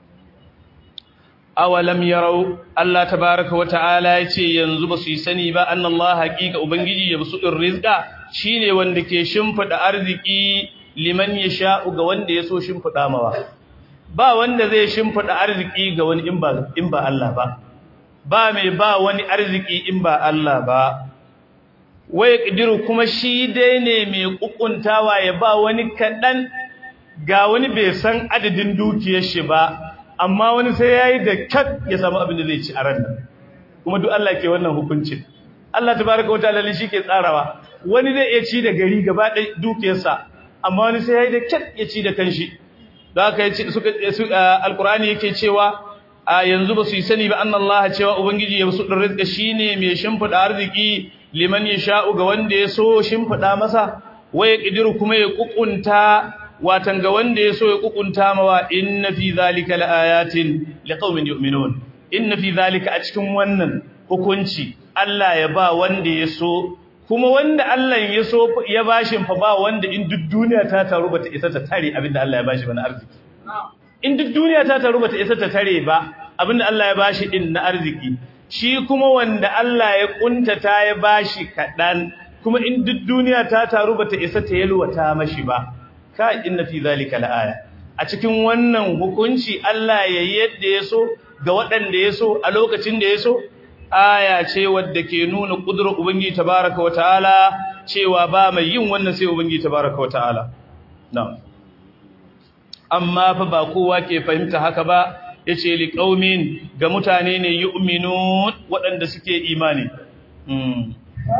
awalam yarau Allah tabaaraka wataala yace yanzu basu yi sani ba annallaha haqiqa ubangiji ya basu din rizqa shine wanda ke shimfida arziki liman yasha'u ga wanda yaso shimfida mawa ba wanda zai shimfida arziki ga wani in ba in ba Allah ba ba mai ba wani arziki in ba Allah ba wai kidiru kuma shi dai ne mai kukuntawa ya ba wani kadan ga wani bai san adadin dukiyar shi ba amma wani sai yayi da kat ya samu abin da zai ci a ran nan kuma duk Allah ke wannan hukuncin Allah tabaaraka wa ta'ala shi ke tsarawa wani zai iya ci da gari gaba ɗaya dukiyarsa amma wani sai yayi da kat ya ci da kanshi da haka yace suka alqur'ani yake cewa a yanzu ba su yi sani ba annallaha cewa ubangiji ya su din rizqa shine mai shimfida arziki liman yasha'u ga wanda ya so shimfida masa waya kidiru kuma ya kukunta watan ga wanda ya so ya kukunta mawa inna fi zalika laayatin liqaumin yu'minun inna fi zalika a cikin wannan hukunci Allah ya ba wanda ya so kuma wanda Allah ya so ya bashin fa ba wanda in duk duniya ta taru bata isa ta tare abinda Allah ya bashi ba na arziki in duk duniya ta taru bata isa ta tare ba abinda Allah ya bashi din na arziki shi kuma wanda Allah ya kuntata ya bashi kadan kuma in duk duniya ta taru bata isa ta yalwata mashi ba ka inna fi zalika laaya a cikin wannan hukunci Allah ya yadda ya so ga waɗanda ya so a lokacin da ya so aya ce wadda ke nuna kudurar ubangiji tabaraka wa ta'ala cewa ba mai yin wannan sai ubangiji tabaraka wa ta'ala na'am amma fa ba kowa ke fahimta haka ba yace liqaumin ga mutane ne yu'minun waɗanda suke imani mm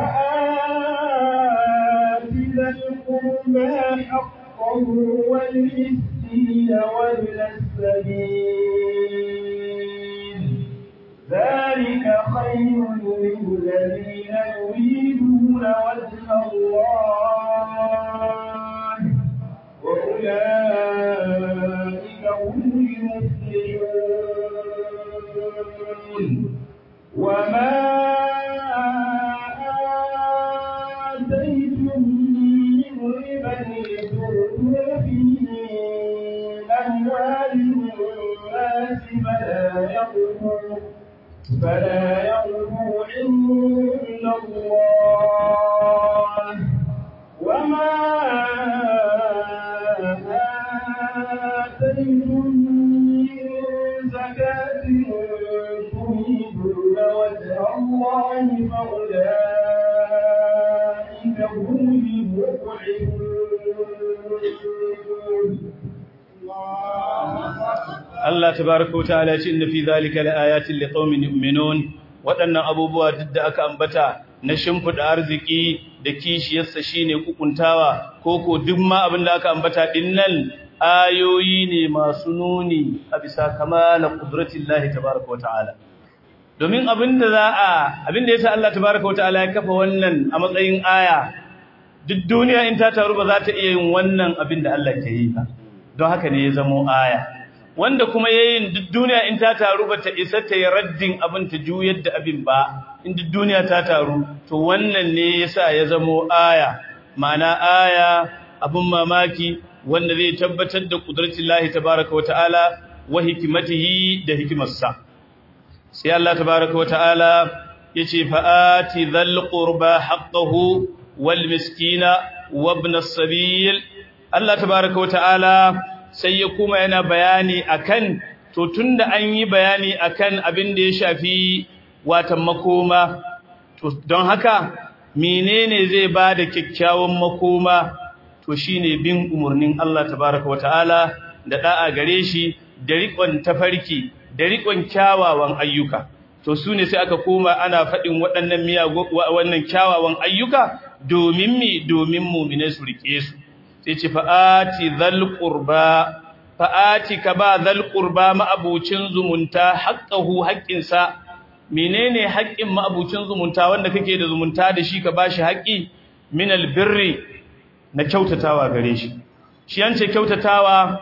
فآتنا القربى حقه والمسكين وابن السبيل ذلك خير للذين يريدون وجه الله وأولئك هم المفلحون وما آتيتم من ربا لتربوا في أموال الناس فلا يربو فلا يربو عند الله وما آتيتم من زكاة تريدون وجه الله فأولئك هم المضعفون Allah tabaraka wa ta'ala ce inna fi zalika laayatin liqaumin yu'minun waɗannan abubuwa duk da aka ambata na shimfida arziki da kishiyarsa shine kukuntawa koko duk ma abin da aka ambata dinnan ayoyi ne masu nuni a bisa kamala qudratillahi tabaraka wa ta'ala domin abinda za a abinda yasa Allah tabaraka wa ta'ala ya kafa wannan a matsayin aya duk duniya in ta taru ba za ta iya yin wannan abinda Allah ke yi ba don haka ne ya zamo aya wanda kuma yayin duk duniya in ta taru bata isa ta yi raddin abin ta juyar da abin ba in duk duniya ta taru to wannan ne yasa ya zamo aya ma'ana aya abin mamaki wanda zai tabbatar da qudratillahi tabaaraka wata'ala wa hikmatihi da hikimarsa sai Allah tabaaraka wata'ala yace fa'ati dhal qurba haqqahu wal miskina wabna as-sabil Allah tabaaraka wata'ala sai ya kuma yana bayani akan to tunda an yi bayani akan abin da ya shafi watan makoma to don haka menene zai bada kyakkyawan makoma to shine bin umurnin Allah tabaaraka wataala da da'a gare shi da riƙon tafarki da riƙon kyawawan ayyuka to su ne sai aka koma ana faɗin waɗannan miyago wannan kyawawan ayyuka domin mi domin mu'mine su rike su sai ce fa'ati zal qurba fa'ati ka ba zal qurba ma'abucin zumunta haqqahu haqqinsa menene haƙƙin ma'abucin zumunta wanda kake da zumunta da shi ka bashi haƙƙi min albirri na kyautatawa gare shi shi an ce kyautatawa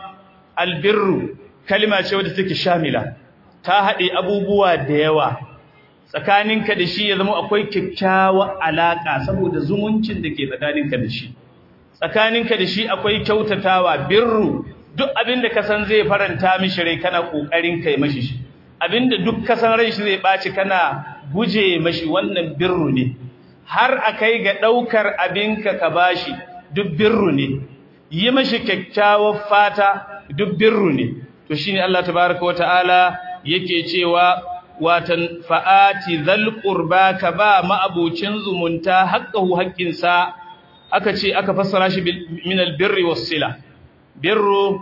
albirru kalma ce wadda take shamila ta haɗe abubuwa da yawa tsakaninka da shi ya zama akwai kyakkyawar alaƙa saboda zumuncin da ke tsakaninka da shi tsakaninka da shi akwai kyautatawa birru duk abinda ka san zai faranta mishi rai kana kokarin kai mashi shi abinda duk ka san rai shi zai baci kana guje mashi wannan birru ne har akai ga daukar abinka ka bashi duk birru ne yi mashi kyakkyawar fata duk birru ne to shine Allah tabaaraka wataala yake cewa watan fa'ati zal qurba ka ba ma'abucin zumunta haqqahu haqqinsa aka ce aka fassara shi min albirri was-sila birru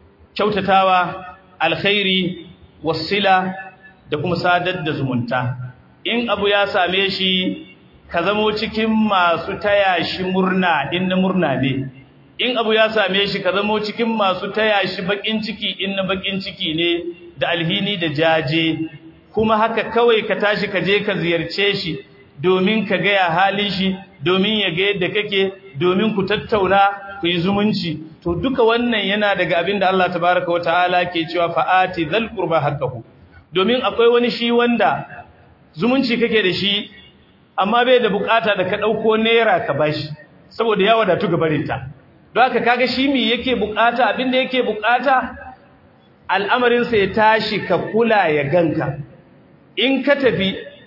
kyautatawa alkhairi was-sila da kuma sadar da zumunta in abu ya same shi ka zamo cikin masu taya shi murna in na murna ne in abu ya same shi ka zamo cikin masu taya shi bakin ciki in na bakin ciki ne da alhini da jaje kuma haka kawai ka tashi ka je ka ziyarce shi domin ka ga ya halin shi domin ya ga yadda kake domin ku tattauna ku yi zumunci to duka wannan yana daga abin da Allah tabaraka wataala ke cewa fa'ati dhal qurba haqqahu domin akwai wani shi wanda zumunci kake da shi amma bai da bukata da ka dauko naira ka bashi saboda ya wadatu gabarinta don haka kaga shi me yake bukata abin da yake bukata al'amarin sa ya tashi ka kula ya ganka in ka tafi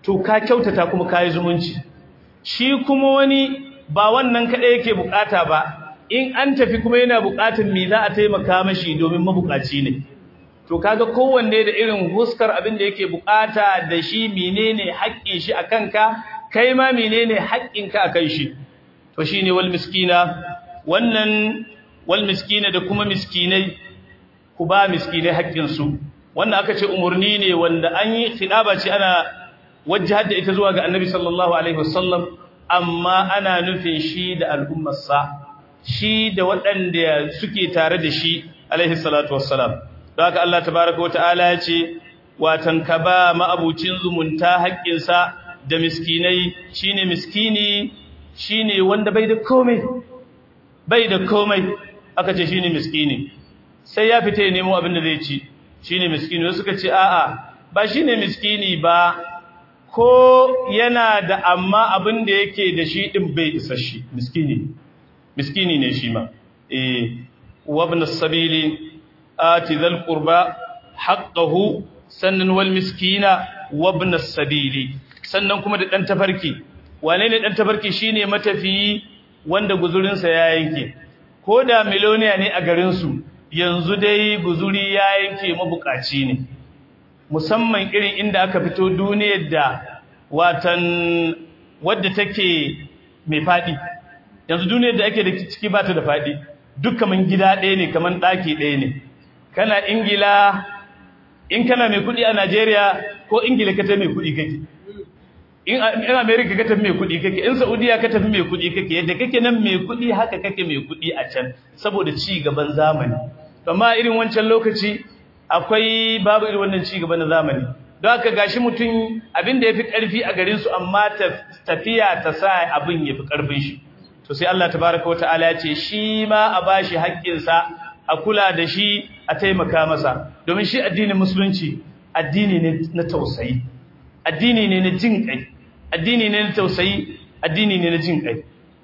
to ka kyautata kuma kai zumunci shi kuma wani ba wannan kadai yake bukata ba in an tafi kuma yana bukatun me za a taimaka mashi domin mabukaci ne to kaga kowanne da irin huskar abin da yake bukata da shi menene haƙƙin shi akan ka kai ma menene haƙƙin ka akan shi to shine wal miskina wannan wal miskina da kuma miskinai ku ba miskinai haƙƙin su wannan aka ce umurni ne wanda an yi khidaba ce ana wajjahar da ita zuwa ga annabi sallallahu alaihi wasallam amma ana nufin shi da al'ummarsa shi da waɗanda suke tare da shi alaihi salatu wassalam don haka Allah tabaraka wata'ala ya ce watan ka ba ma'abucin zumunta haƙƙinsa da miskinai shine miskini shine wanda bai da komai bai da komai aka ce shine miskini sai ya fita ya nemo abin da zai ci shine miskini wasu suka ce a'a ba shine miskini ba ko yana da amma abin da yake da shi din bai isa shi miskini miskini ne shi ma eh wabn as-sabili ati dhal qurba haqqahu sannan wal miskina wabn as-sabili sannan kuma da dan tafarki wane ne dan tafarki shine matafiyi wanda guzurin sa ya yanke ko da miloniya ne a garin su yanzu dai guzuri ya yanke mabukaci ne musamman irin inda aka fito duniyar da watan wadda take mai fadi yanzu duniyar da ake da ciki ba ta da fadi duk kaman gida ɗaya ne kaman ɗaki ɗaya ne kana ingila in kana mai kuɗi a najeriya ko ingila ka ta mai kuɗi kake in america ka tafi mai kuɗi kake in saudiya ka tafi mai kuɗi kake yadda kake nan mai kuɗi haka kake mai kuɗi a can saboda ci gaban zamani amma irin wancan lokaci akwai babu irin wannan ci gaba na zamani don haka gashi mutum abin da yafi karfi a garin su amma tafiya ta sa abin yafi karfin shi to sai Allah tabaaraka wataala ya ce shi ma a bashi haƙƙin sa a kula da shi a taimaka masa domin shi addinin musulunci addini ne na tausayi addini ne na jin kai addini ne na tausayi addini ne na jin kai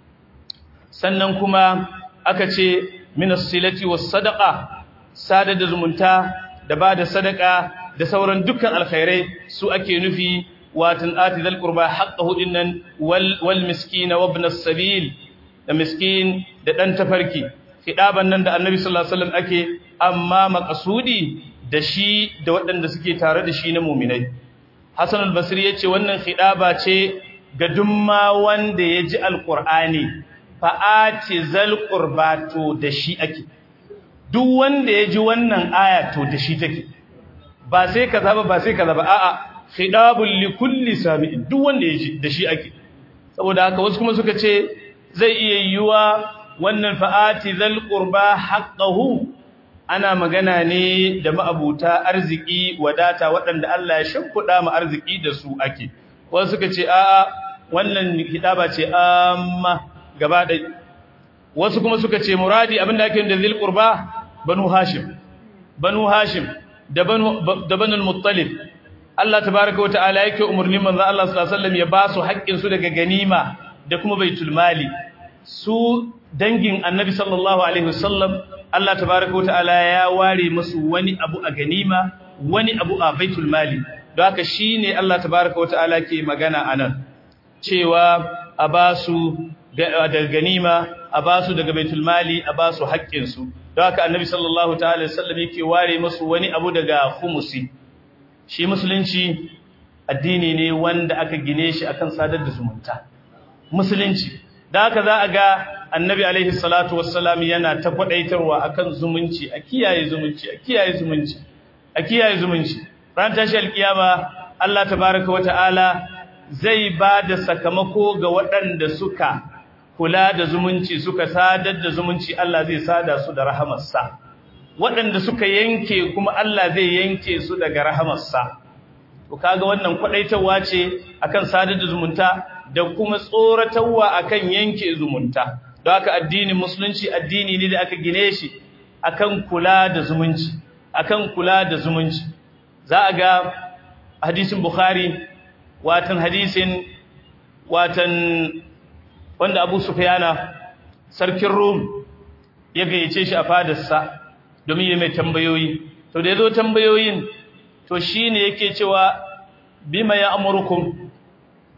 sannan kuma aka ce minas silati was sadaqa sada da zumunta da ba da sadaka da sauran dukkan alkhairai su ake nufi watan ati zal qurba haqqahu dinnan wal wal miskin wa ibn as-sabil da miskin da dan tafarki hidaban nan da annabi sallallahu alaihi wasallam ake amma maqsudi da shi da waɗanda suke tare da shi na mu'minai Hassan al-Basri yace wannan hidaba ce ga dumma wanda ya ji alqur'ani fa'ati zal qurba to da shi ake duk wanda ya ji wannan aya to da shi take ba sai kaza ba ba sai kaza ba a'a khidabul likulli sami'in duk wanda ya ji da shi ake saboda haka wasu kuma suka ce zai iya yiwa wannan fa'ati zal qurba haqqahu ana magana ne da ma'abuta arziki wadata waɗanda Allah ya shimfiɗa mu arziki da su ake wasu suka ce a'a wannan hidaba ce amma gaba ɗaya wasu kuma suka ce muradi abinda ake da zil qurba banu hashim banu hashim da banu da banul muttalib Allah tabaaraka wa ta'ala yake umurnin manzo Allah sallallahu alaihi wasallam ya ba su haƙƙin su daga ganima da kuma baitul mali su dangin annabi sallallahu alaihi wasallam Allah tabaaraka wa ta'ala ya ware musu wani abu a ganima wani abu a baitul mali don haka shine Allah tabaaraka wa ta'ala ke magana anan cewa a ba su daga ganima a ba su daga baitul mali a ba su haƙƙinsu don haka annabi sallallahu ta'ala sallam yake ware musu wani abu daga khumusi shi musulunci addini ne wanda aka gine shi akan sadar da zumunta musulunci da haka za a ga annabi alaihi salatu wassalam yana ta kwadaitarwa akan zumunci a kiyaye zumunci a kiyaye zumunci a kiyaye zumunci ran tashi alkiyama Allah tabaaraka wa ta'ala zai ba da sakamako ga waɗanda suka kula da zumunci suka sadar da zumunci Allah zai sada su da rahamarsa waɗanda suka yanke kuma Allah zai yanke su daga rahamarsa to kaga wannan kwadaitarwa ce akan sadar da zumunta da kuma tsoratarwa akan yanke zumunta don haka addinin musulunci addini ne da aka gine shi akan kula da zumunci akan kula da zumunci za a ga hadisin bukhari watan hadisin watan wanda Abu Sufyana sarkin Rum ya gayyace shi a fadarsa domin ya mai tambayoyi to da yazo tambayoyin to shine yake cewa bima ya amurukum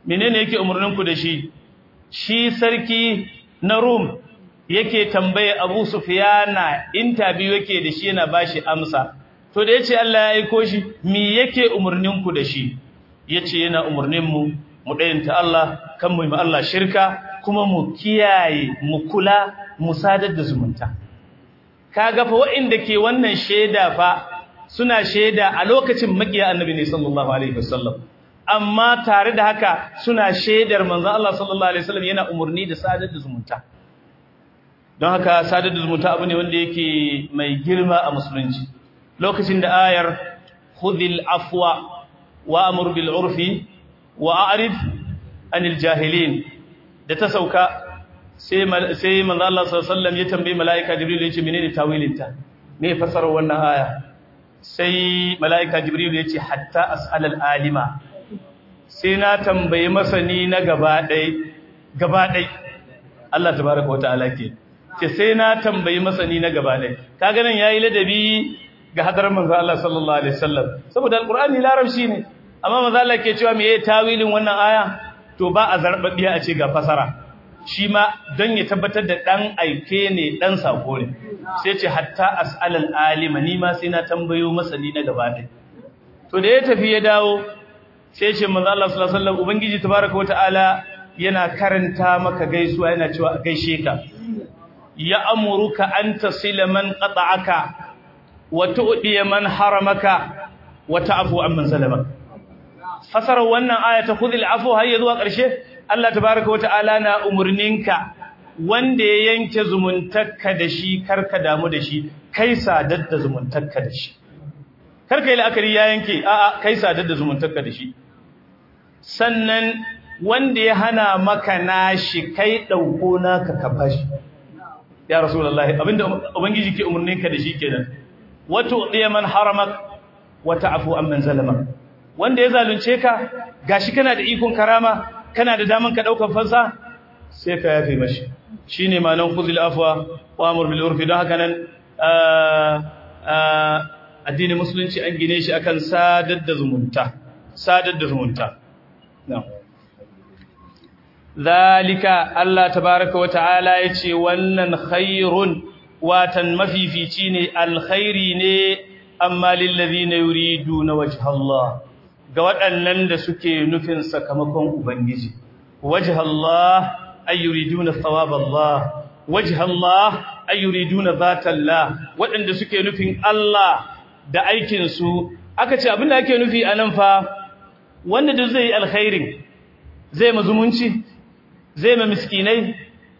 menene yake umurninku da shi shi sarki na Rum yake tambaye Abu Sufyana interview yake da shi yana bashi amsa to da yace Allah ya aiko shi me yake umurninku da shi yace yana umurnin mu mu dayanta Allah kan mu yi Allah shirka kuma mu kiyaye mu kula mu sadar da zumunta kaga fa waɗanda ke wannan sheda fa suna sheda a lokacin makiya annabi ne sallallahu alaihi wasallam amma tare da haka suna shedar manzon Allah sallallahu alaihi wasallam yana umurni da sadar da zumunta don haka sadar da zumunta abu ne wanda yake mai girma a musulunci lokacin da ayar khudhil afwa wa amur bil urfi wa a'rid anil jahilin da ta sauka sai sai manzo Allah sallallahu alaihi wasallam ya tambayi malaika jibril ya ce menene tawilin ta me fasarar wannan aya sai malaika jibril ya ce hatta as'alal alima sai na tambayi masani na gaba ɗai gaba ɗai Allah tabaraka wa ta'ala ke ce sai na tambayi masani na gaba ɗai kaga nan yayi ladabi ga hadarar manzo Allah sallallahu alaihi wasallam saboda alqur'ani larabci ne amma manzo Allah ke cewa meye tawilin wannan aya to ba a zarbabiya a ce ga fasara shi ma don ya tabbatar da dan aike ne dan sako ne sai ce hatta as'alal alima ni ma sai na tambayo masani na gaba ɗai to da ya tafi ya dawo sai ce manzo Allah sallallahu alaihi wasallam ubangiji tabaaraka wataala yana karanta maka gaisuwa yana cewa a gaishe ka ya amuruka an tasila man qata'aka wa tu'di man haramaka wa ta'fu amman zalama fasara wannan aya ta khudhil afu har zuwa ƙarshe Allah tabaaraka wataala na umurninka wanda ya yanke zumuntarka da shi karka damu da shi kai sadar da zumuntarka da shi karka yi la'akari ya yanke a'a kai sadar da zumuntarka da shi sannan wanda ya hana maka nashi kai dauko naka ka bashi ya rasulullahi abinda ubangiji ke umurninka da shi kenan wato diya man haramak wa ta'fu amman zalama wanda ya zalunce ka gashi kana da ikon karama kana da daman ka daukan fansa sai ka yafe mashi shine ma'anar khuzil afwa wa amur bil urfi don haka nan addinin musulunci an gine shi akan sadar da zumunta sadar da zumunta zalika Allah tabaaraka wa ta'ala yace wannan khairun watan mafifici ne alkhairi ne amma lil ladina yuriduna wajha Allah ga waɗannan da suke nufin sakamakon ubangiji wajha Allah ay yuriduna thawab Allah wajha Allah ay yuriduna zata Allah waɗanda suke nufin Allah da aikin su aka ce abinda ake nufi anan fa wanda duk zai alkhairin zai mazumunci zai ma miskinai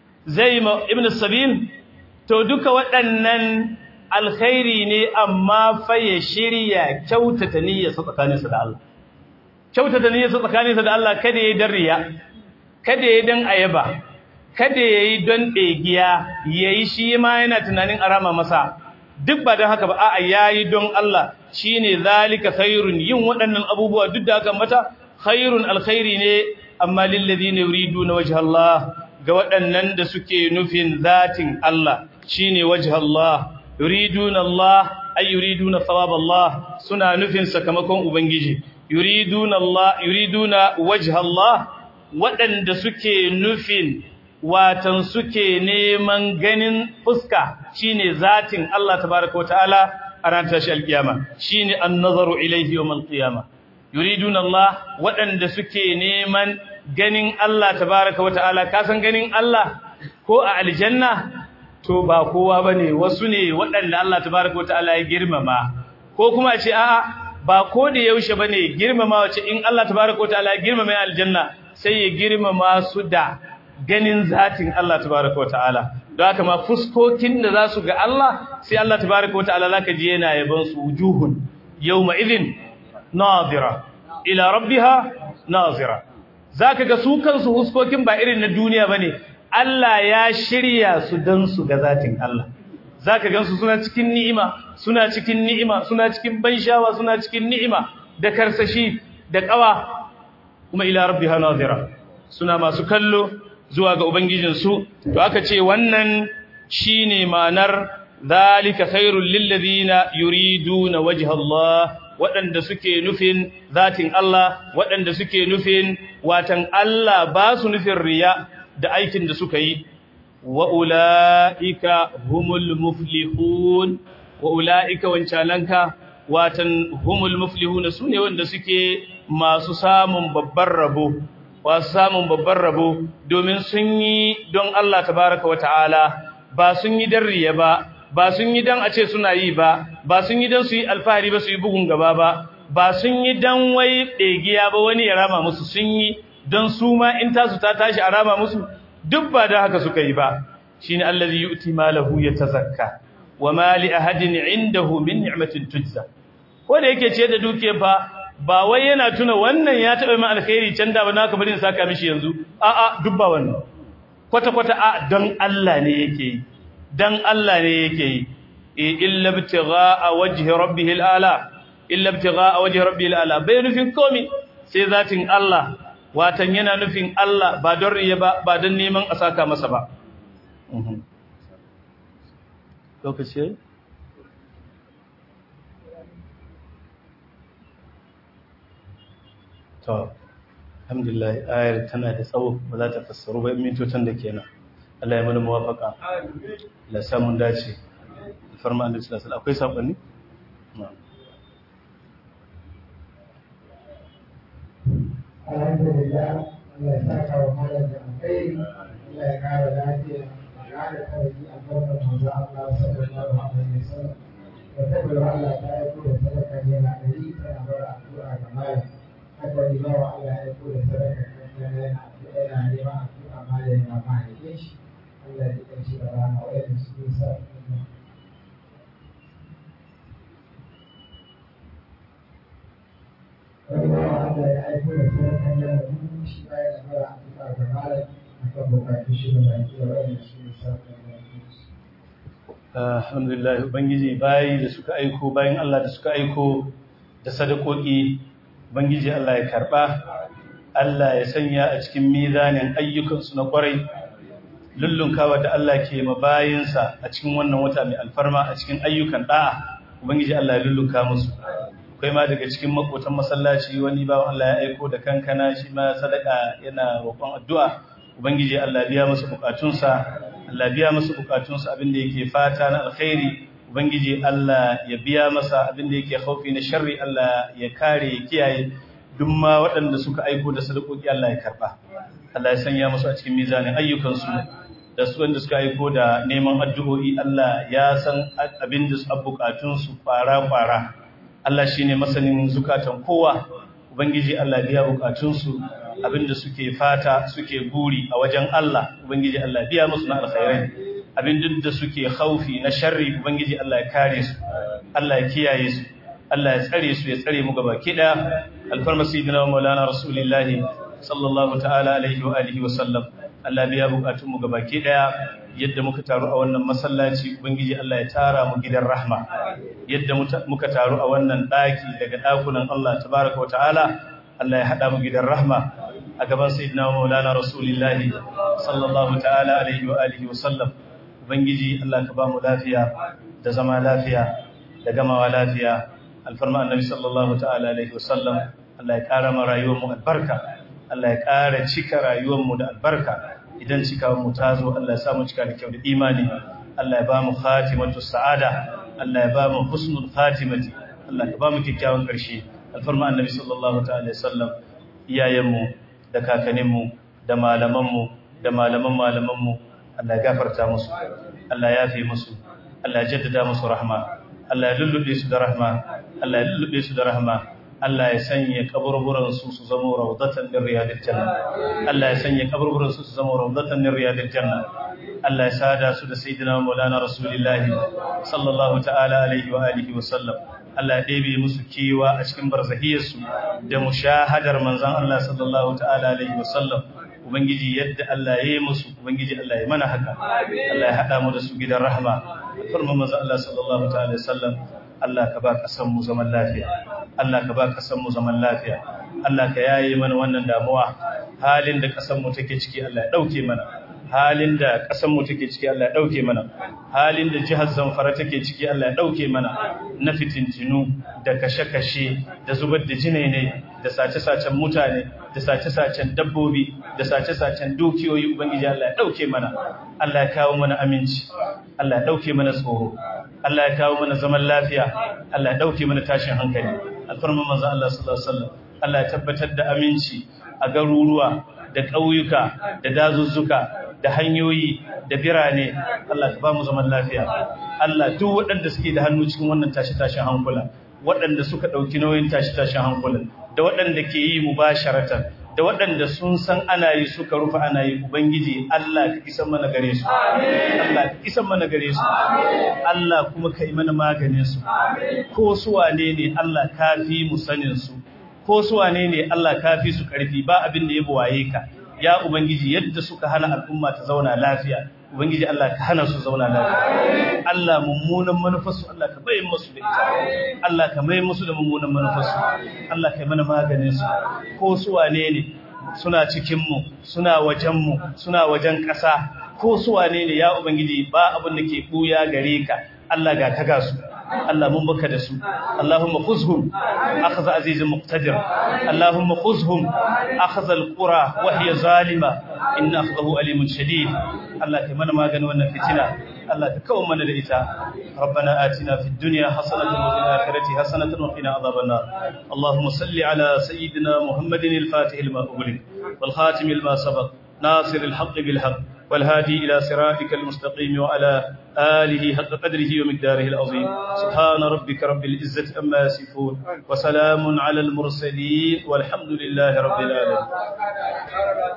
zai ma ibn sabil to duka waɗannan alkhairi ne amma fa ya shirya kyautata niyyarsa tsakaninsa da Allah kyautata niyyarsa tsakaninsa da Allah kada yayi dan riya kada yayi dan ayaba kada yayi don degiya yayi shi ma yana tunanin arama masa duk ba don haka ba a'a yayi don Allah shine zalika khairun yin waɗannan abubuwa duk da haka mata khairun alkhairi ne amma lil ladina yuriduna wajha Allah ga waɗannan da suke nufin zatin Allah shine wajha Allah yuriduna Allah ay yuriduna thawab Allah suna nufin sakamakon ubangiji yuriduna Allah yuriduna wajha Allah waɗanda suke nufin watan suke neman ganin fuska shine zatin Allah tabaaraka wataala a ran tashi alkiyama shine an-nazaru ilayhi yawm al-qiyama yuriduna Allah waɗanda suke neman ganin Allah tabaaraka wataala kasan ganin Allah ko a aljanna to ba kowa bane wasu ne waɗanda Allah tabaaraka wataala ya girmama ko kuma ce a'a ba ko da yaushe bane girmama wace in Allah tabaaraka wataala ya girmama aljanna sai ya girmama su da ganin zatin Allah tabaaraka wataala don haka ma fuskokin da za su ga Allah sai Allah tabaaraka wataala zaka ji yana yaban su wujuhun yawma idhin nadira ila rabbiha nazira zaka ga su kansu fuskokin ba irin na duniya bane Allah ya shirya su dan su ga zatin Allah zaka gansu suna cikin ni'ima suna cikin ni'ima suna cikin banshawa suna cikin ni'ima da karsashi da kawa kuma ila rabbiha nazira suna masu kallo zuwa ga ubangijin su to aka ce wannan shine ma'anar zalika khairul lil ladina yuriduna wajha Allah waɗanda suke nufin zatin Allah waɗanda suke nufin watan Allah ba su nufin riya da aikin da suka yi wa ula'ika humul muflihun wa ula'ika wancananka watan humul muflihun su ne wanda suke masu samun babban rabo wasu samun babban rabo domin sun yi don Allah tabaraka wa ta'ala ba sun yi dan riya ba ba sun yi dan a ce suna yi ba ba sun yi dan su yi alfahari ba su yi bugun gaba ba ba sun yi dan wai ɗegiya ba wani ya rama musu sun yi don su ma in tasu ta tashi a rama musu duk ba da haka suka yi ba shine allazi yu'ti malahu yatazakka wa ma li ahadin indahu min ni'matin tujza ko da yake ce da duke fa ba wai yana tuna wannan ya taɓa mai alkhairi can da ba naka bari in saka mishi yanzu a'a duk ba wannan kwata kwata a don Allah ne yake yi dan Allah ne yake yi illa ibtigha'a wajhi rabbih al'ala illa ibtigha'a wajhi rabbih al'ala bai nufin komi sai zatin Allah watan yana nufin Allah ba don riya ba ba don neman a saka masa ba lokaci to alhamdulillah ayar tana da tsawo ba za ta fassaru ba mintocin da kenan Allah ya mana muwafaka la samun dace farma annabi sallallahu alaihi akwai sabani alhamdulillah Allah ya saka wa malam da alkhairi Allah ya kara lafiya ya kara karfi a farkon manzo Allah sallallahu alaihi wasallam da tabbata Allah ta yi ko da sadaka yana dari tana bar addu'a ga malam haka ni ba Allah ya yi ko da sadaka kan yana addu'a yana neman addu'a malam ya ma ya shi Allah ya kai shi da rana wa'anda suke sa wani bawa Allah ya aiko da sadakan yana dubu shi baya da mara addu'a ga malam akan bukatun shi da baki da wa'anda suke sa alhamdulillah ubangiji bayi da suka aiko bayan Allah da suka aiko da sadakoki ubangiji Allah ya karba Allah ya sanya a cikin mizanin ayyukansu na kwarai lullunkawa da Allah ke mabayinsa a cikin wannan wata mai alfarma a cikin ayyukan da'a ubangiji Allah ya lullunka musu akwai ma daga cikin makotan masallaci wani bawan Allah ya aiko da kankana shi ma sadaka yana roƙon addu'a ubangiji Allah biya masa bukatunsa Allah biya masa bukatunsa abinda yake fata na alkhairi ubangiji Allah ya biya masa abinda yake khaufi na sharri Allah ya kare ya kiyaye duk ma waɗanda suka aiko da sadakoki Allah ya karba Allah ya sanya musu a cikin mizanin ayyukansu da su wanda suka aiko da neman addu'o'i Allah ya san abinda su bukatunsu fara fara Allah shine masanin zukatan kowa ubangiji Allah biya bukatunsu abinda suke fata suke guri a wajen Allah ubangiji Allah biya musu na alkhairai abin da suke khaufi na sharri ubangiji Allah ya kare su Allah ya kiyaye su Allah ya tsare su ya tsare mu gaba kida alfarma sayyidina maulana rasulullahi sallallahu ta'ala alaihi wa alihi wa sallam Allah biya bukatun mu gaba kida yadda muka taru a wannan masallaci ubangiji Allah ya tara mu gidan rahma yadda muka taru a wannan daki daga dakunan Allah tabaaraka wa ta'ala Allah ya hada mu gidan rahma a gaban sayyidina maulana rasulullahi sallallahu ta'ala alaihi wa alihi wa sallam ubangiji Allah ka ba mu lafiya da zama lafiya da gamawa lafiya alfarma annabi sallallahu ta'ala alaihi wa sallam Allah ya kara mu rayuwar mu albarka Allah ya kara cika rayuwar mu da albarka idan cika mu ta zo Allah ya sa mu cika da kyau da imani Allah ya ba mu khatimatu sa'ada Allah ya ba mu husnul khatimati Allah ka ba mu kyakkyawan karshe alfarma annabi sallallahu ta'ala alaihi wa sallam iyayenmu da kakaninmu da malamanmu da malaman malamanmu Allah ya gafarta musu Allah ya fi musu Allah ya jaddada musu rahma Allah ya lullube su da rahma Allah ya lullube su da rahma Allah ya sanya kaburburan su su zama rawdatan min riyadil janna Allah ya sanya kaburburan su su zama rawdatan min riyadil janna Allah ya sada su da sayyidina Maulana Rasulullah sallallahu ta'ala alaihi wa alihi wa sallam Allah ya ɗebe musu kewa a cikin barzahiyarsu da mushahadar manzan Allah sallallahu ta'ala alaihi wasallam Ubangiji yadda Allah ya yi musu Ubangiji Allah ya mana haka Allah ya haɗa mu da su gidan rahama farman manzan Allah sallallahu ta'ala alaihi wasallam Allah ka ba kasan mu zaman lafiya Allah ka ba kasan mu zaman lafiya Allah ka yaye mana wannan damuwa halin da kasan mu take ciki Allah ya ɗauke mana halin da ƙasar mu take ciki Allah ya dauke mana halin da jihar Zamfara take ciki Allah ya dauke mana na fitintinu da kashe-kashe da zubar da jinai ne da sace-sacen mutane da sace-sacen dabbobi da sace-sacen dukiyoyi ubangiji Allah ya dauke mana Allah ya kawo mana aminci Allah ya dauke mana tsoro Allah ya kawo mana zaman lafiya Allah ya dauke mana tashin hankali alfarman manzo Allah sallallahu alaihi wasallam Allah ya tabbatar da aminci a garuruwa da ƙauyuka da dazuzzuka da hanyoyi da birane Allah ka ba mu zaman lafiya Allah duk waɗanda suke da hannu cikin wannan tashi-tashin hankula waɗanda suka ɗauki nauyin tashi-tashin hankulan da waɗanda ke yi mubasharatan da waɗanda sun san ana yi suka rufe ana yi ubangiji Allah ka isan mana gare su Allah ka isan mana gare su Allah kuma ka yi mana maganin su ko su wane ne Allah ka fi mu sanin su ko su wane ne Allah ka fi su karfi ba abin da ya buwaye ka ya ubangiji yadda suka hana al'umma ta zauna lafiya ubangiji Allah ka hana su zauna lafiya Allah mummunan manufarsu Allah ka bayin musu da ita Allah ka mai musu da mummunan manufarsu Allah ka yi mana maganin su ko su wane ne suna cikin mu suna wajen mu suna wajen ƙasa ko su wane ne ya ubangiji ba abin da ke buya gare ka Allah ga ka ga su Allah mun baka da su Allahumma khuzhum akhza azizun muqtadir Allahumma khuzhum akhza alqura wa hiya zalima inna akhdahu alimun shadid Allah kai mana magani wannan fitina Allah ka kawo mana da ita ربنا آتنا في الدنيا حسنة وفي الآخرة حسنة وقنا عذاب النار اللهم صل على سيدنا محمد الفاتح لما أغلق والخاتم لما سبق ناصر الحق بالحق والهادي إلى صراطك المستقيم وعلى آله حق قدره ومقداره العظيم سبحان ربك رب العزة أما يصفون وسلام على المرسلين والحمد لله رب العالمين